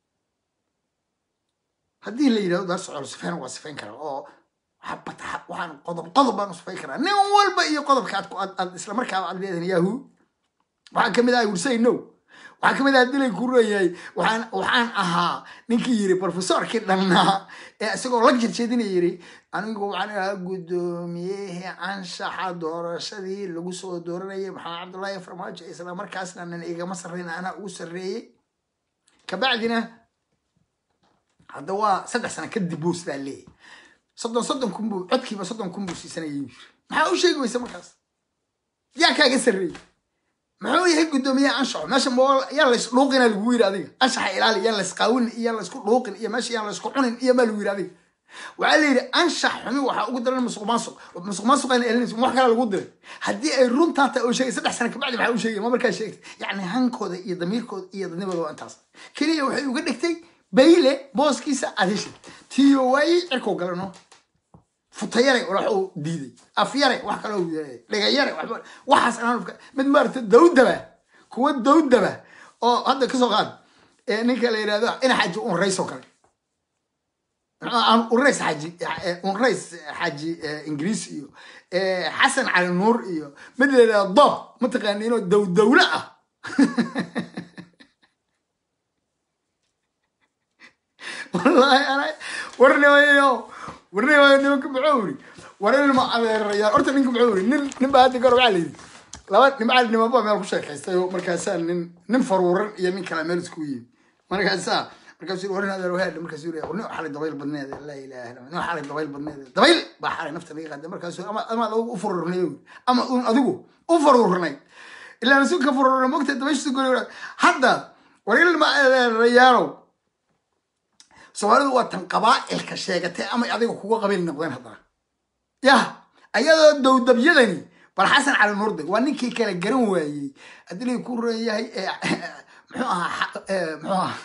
haddii la yidhahdo daar socol sifeyn waa sifayn karaa oo waxaan qodob qodob baan u sifayn karaa nin walba iyo qodobka aad aad isla markaaba aad leedahin yahu waxaa kamid ah wursay no waxaa kamid ah dilay ku reeyahay waxaan waxaan ahaa ninkii yiri professorkii dhannaa ee isagoo la jeedjeedina yiri anigu waxaan ahaa guddoomiyihii anshaxa doorashadii lagu soo dooranayay maxamed cabdullaahi farmaajo isla markaasna nin igama sarreyn anaa ugu sarreeyey kabacdina hadda waa saddex sano kadib buu sidaa leeyahy soddon soddon kun buu codkiiba soddon kun buu siisanayay yiri maxaa u sheegi weysa markaas yaa kaaga sarreeyey muxuu yahay guddoomiyaha anshaxo meesha mool yaa lays dhuuqina lagu yiri adiga anshaxa ilaali yaa lays qaawin iyo laysku dhuuqin iyo meesha yaa laysku cunin iyo maa lagu yiri adiga waxaa la yidhi anshax xumi waxaa ugu daran musuq maasuq musuq maasuqayna elinaysa wax kale lagu diray haddii ay runtaa tahay oo sheegay saddex sano kabacdi maxaa u sheegay ma markaa sheegtay yacni hankooda iyo damiirkooda iyo dadnimada waa intaas keliya waxay uga dhigtay bayle booskiisa adisha tiyo waayey cirkuu galano futayare wax uu diiday afyare wax kaloo yeelay dhegayare waxba waxaas aan mid maarata dawdaba kuwa dawdaba oo hadda kasoo qaad ee ninka la yidhahdo ina xaji unrays oo kale unrays xaji unrays xaji ingiriis iyo xasan cali nuur iyo mid la yidhahdo dob mataqaaniinoo dawdawle ah wallahi ana warnimayo warnimayo nimanka muxuu yiri war ilma adeerayaal horta ninka muxuu yiri nin nin baa hadda gor waxaa la yidhi laba nimcaal nimaba meel ku sheekaystay oo markaasaa nin nin faruuran iyo nin kale meel isku yimi markaasaa markaasuu yiri warin adeer wahaadha markaasuu yiri nin xalay dabayl badneed laa ilaaha illa nin xalay dabayl badneed dabayl baa xalay nafta laga qaaday markaasuu ama ama adigu u fururnay ama un adigu u fururnay ilaa nasu ka fururnay mogta dabayshu gori hadda war ilma adeerayaalow soomaalidu waa tan qabaa'ilka sheegatay ama adiga kuga qabiil noqdeen haddana yah ayadoo dowdabyadani bal xasan cali nuurde waa ninkii kala garan waayey haddii lay ku reeyahay muxuu ahaa muxuu ahaa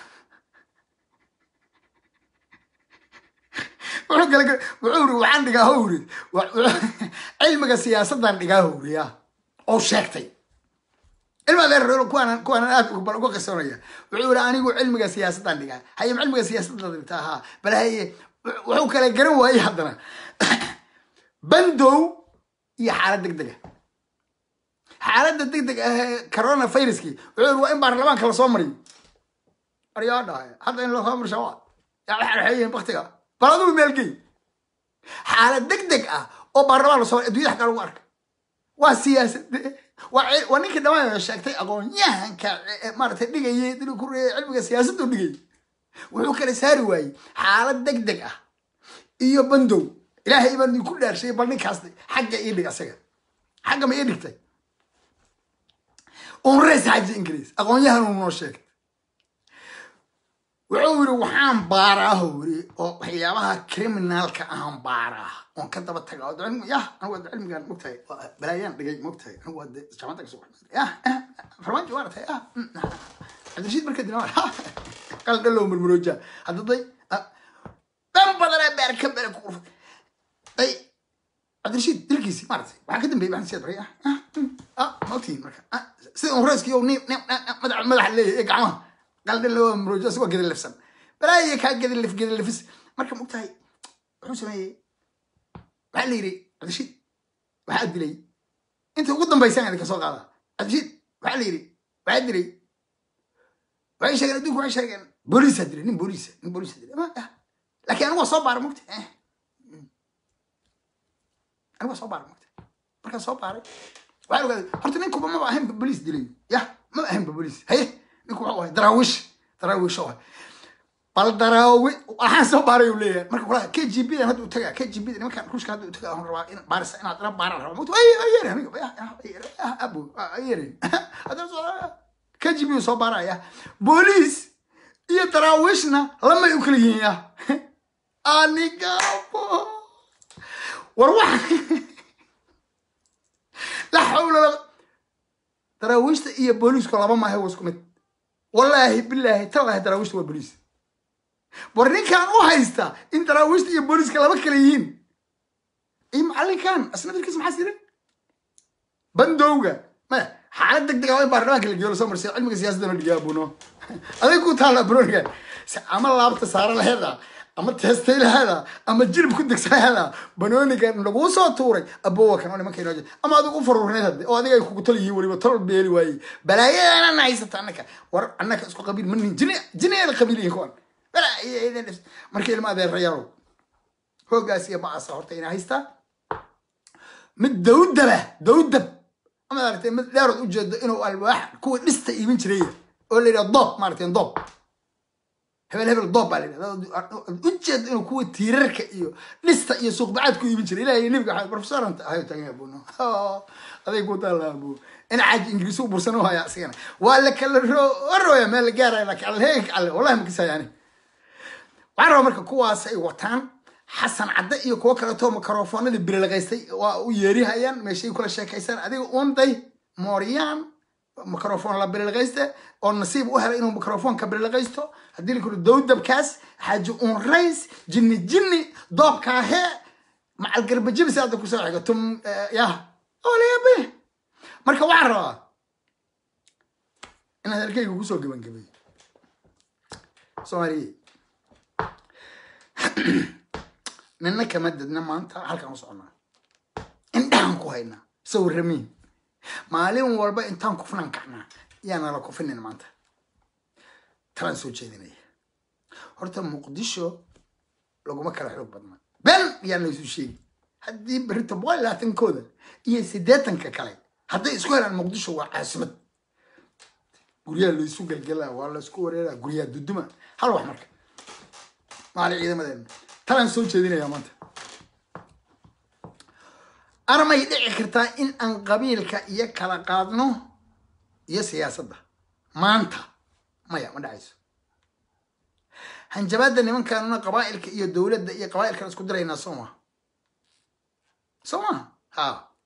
wuxuu kala wuxuu iri waxaan dhigaa how iri cilmiga siyaasaddan dhigaa how iri ya oo sheegtay cilmi adeer kuwaan kuwaan aad bal uga qisoonaya wuxuu yiri anigu cilmiga siyaasaddan dhigaa haye cilmiga siyaasadda dhigtaa haa bal haye wuxuu kala garan waayey haddana bandow iyo xaalad deg dega xaaladda deg deg ah corona viruskii wuxuu yiri waa in baarlamaanka lasoo mariyo aryaa dhahay hadda in lasoo marsha waa yaa waxaa xeeyihin baktiga bal adigu meelgey xaalad deg deg ah oo baarlamaan lasoo adduunyada xaggaa lagu arka waa siyaasad waa ninkii dhamaan sheegtay aqoon-yahanka maaragtay dhigayay dil ku reeyay cilmiga siyaasaddu dhigay wuxuu kala saari waayey xaalad deg deg ah iyo bandow ilaahay baan idinku dhaarshay bal ninkaas xagga ii dhig asaga xagga ma ii dhigtay unreys xaji ingiriis aqoon-yahan uu noo sheegay wuxuu yiri waxaan baaraaho yiri oo waxyaabaha criminalka ahaan baaraa oon ka daba taga yah anigu waa cilmigan mogtahay balaayaan dhigay mogtahay anigu waa jaamacadda kasoo baxay yah farmaajo waa ratay yah cabdirashiid marka dina qaldhalow murmurooja hadda day dan badanaa beer ka bere ku urfay day cabdirashiid dilkiisi maaragtay waxaa ka dambeeyay maxamed siyaad baray ah ma ogtihiin marka sida unreyskiyo nin madaxa leeyahay ee gacmaha qaldhalow murmurooja isagoo gedalefsan balaaya kaa gedalef gedalefis marka mogtahay wuxuu sameeyey waxaa la yidhi cabdirashiid waxaa dilay inta ugu dambaysan idinka soo qaada cabdirashiid waxaa la yidhi waxaa dilay waxay sheegeen adduunku waxay sheegeen booliisaa dilay nin booliisa nin booliisa dilay laakiin anigu waa soo baara mogta anigu waa soo baara mogta markaan soo baaray waxaa ogaaday horta ninkuba maba ahaynba booliis dilay yah maba ahaynba booliis haye ninku wuxuu ahay daraawish daraawish oo bal daraawi waxaan soo baaray uu leeyahay marka kula k g b dan hadda u tagaa k g b da nimankan ruushka hadda u tagaa waxaan rabaa in baarisa inaad ina baaraan rabaa mogta ay ay yere aniga abu ay yere hadda soo k g b soo baaraya booliis iyo daraawishna lamay u kala yihiin ya anigabo war wax la xawla la daraawiishta iyo booliisku laba maahe waa isku mid wallaahi bilaahi talaahi daraawiishta waa booliis war ninkan u haysta in daraawiishta iyo booliiska laba kala yihiin iyo macallinkan asna dalkiisa maxaa sirin bandowga maya xaalad deg deg ah in baarlamaanka la geeyo lasoo marsiyo cilmiga siyaasadda la dhigaa buno aday ku taalla bronigan ama laabta saara laheeda ama teestaylahaada ama jilib ku degsanahaada banooniga laguu soo tuuray abowa kan oo nimanka inoo jira ama adigu u faruurneed hadde oo adiga ay kugu tol yihiin weliba tol beeli waayey balaayadana haysata annaka war annaka isku qabiil ma nihin jini jiniyeeda qabiil yihin kuwan balaayadan marka ilma adeerayaalow hoogaas iyo ba'asa horta inaa haystaa mid dawdaba dawdab ama aragtay mid dheerood ujeedo inuu alwaax kuwa dhista iibin jiray oo la yidhaha doob maaragtay doob hebel hebel doob baa la yidhahda ujeedo inuu kuwa tiirarka iyo dhista iyo suuqbacaad ku iibin jiray ilahay nabiga waxaa professoranta ahayo taagan abuno aday ku taalla abu in caaji ingiriisi u bursan u haya asigana waa la kala warooya meel la gaaraya laakiin alheeg alle wallahi makisayani waxaan rabaa marka kuwaas ay wataan xasan cadde iyo kuwo kaleeto microfoonadii birilaqaystay waa u yeerihayaan meeshay kula sheekaysaan adiga unday mooryaan microfoon la birilaqayste oo nasiib u helay inuu microfoonka birilaqaysto haddii la kuro dowdabkaas xaaji un rays jinni jinni doobkaahe macal garbajibis hadda kusoo xiga tum yah olayabe marka waxaan rabaa in hadalkayga kusoo gebangebay soomaaliye nina kama dadna maanta halkaan u socnaa indhahan ku haynaa sawiramiin maalin walba intaan kufnaan kacnaa yaana la kufinin maanta talaan soo jeedinaya horta muqdisho laguma kala xoog badna ben yaan laysu sheegi haddii berita boqol iyo labaatankooda iyo siddeetanka kale hadday isku helaan muqdisho waa caasimad guryaha laysu gelgelaa waa laysku wareeraa guryaha duduma hal wax marka maali ciidamadeena talaan soo jeedinayaa maanta armay dhici kartaa in aan qabiilka iyo kala qaadno iyo siyaasadda maanta maya ma dhacayso hanjabaadda nimankaanuna qabaa'ilka iyo dowladda iyo qabaa'ilkan isku diraynaa soo maha soo maha ha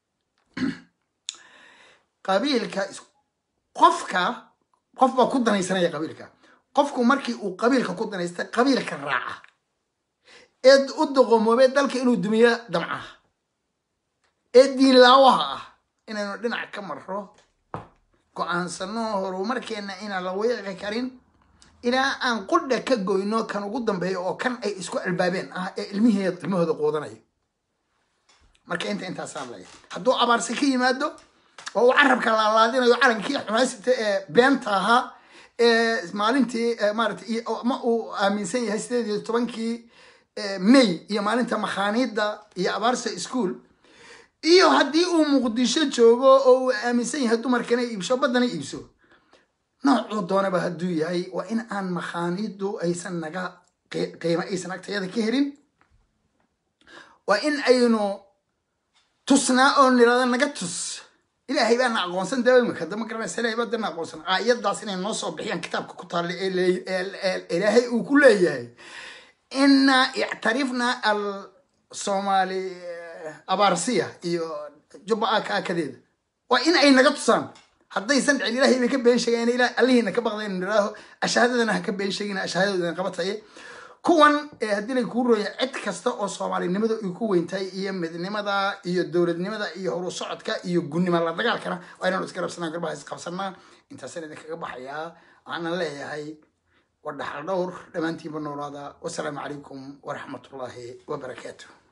qabiilka qofka qof baa ku danaysanaya qabiilka qofku markii uu qabiilka ku danaysta qabiilka raaca ee u doqomoobee dalka inuu dumiyo damcaha ee diinlaawaha ah inaynu dhinac ka marro go-aansano horumarkeenna inaan la weeqi karin ilaa aan qudha ka goyno kan ugu dambeeyo oo kan ay isku albaabeen ah ee ilmiheed ilmahooda quudanayo marka inta intaasaan leeya hadduu abaarsi ka yimaado oo uu carabka laalaadinayo calankii xumaysita ee beenta ahaa ee maalintii maaratay ma uu aaminsan yahay sideed iyo tobankii may iyo maalinta makhaaniidda iyo abaarsa school iyo haddii uu muqdisho joogo oo uu aaminsan yahay dumarkana iibsho baddana iibso noocuu doonaba hadduu yahay waa in aan makhaaniiddu aysan naga qiimo aysan agtayada ka helin waa in aynu tusnaa oo nirada naga tus ilaahay baana aqoonsan daawimaka dama garanaysa ilahay baa dana aqoonsan aayaddaas inay noo soo bixiyaan kitaabka ku taalla ee ilaahay uu ku leeyahay ina ictarifna al soomaali abaarsiya iyo jubba aka akadeeda waa in ay naga tusaan haddaysan dhicin ilahay bay ka been sheegayn ila allihiina ka baqdayn niraaho ashahaadadana ha ka been sheegin ashahaadadoodana qabataye kuwan haddii lay kuu rooya cid kasta oo soomaalinimada ay ku weyntahay iyo midnimada iyo dowladnimada iyo horu socodka iyo gunnima la dagaalkana waa inaanu iska rabsanaa garbaha isqabsanaa intaasaan idinkaga baxayaa waxaana leeyahay wadhaxal dhowr dhammaantiinba noolaada wasalaamu calaykum waraxmatullaahi wabarakaatu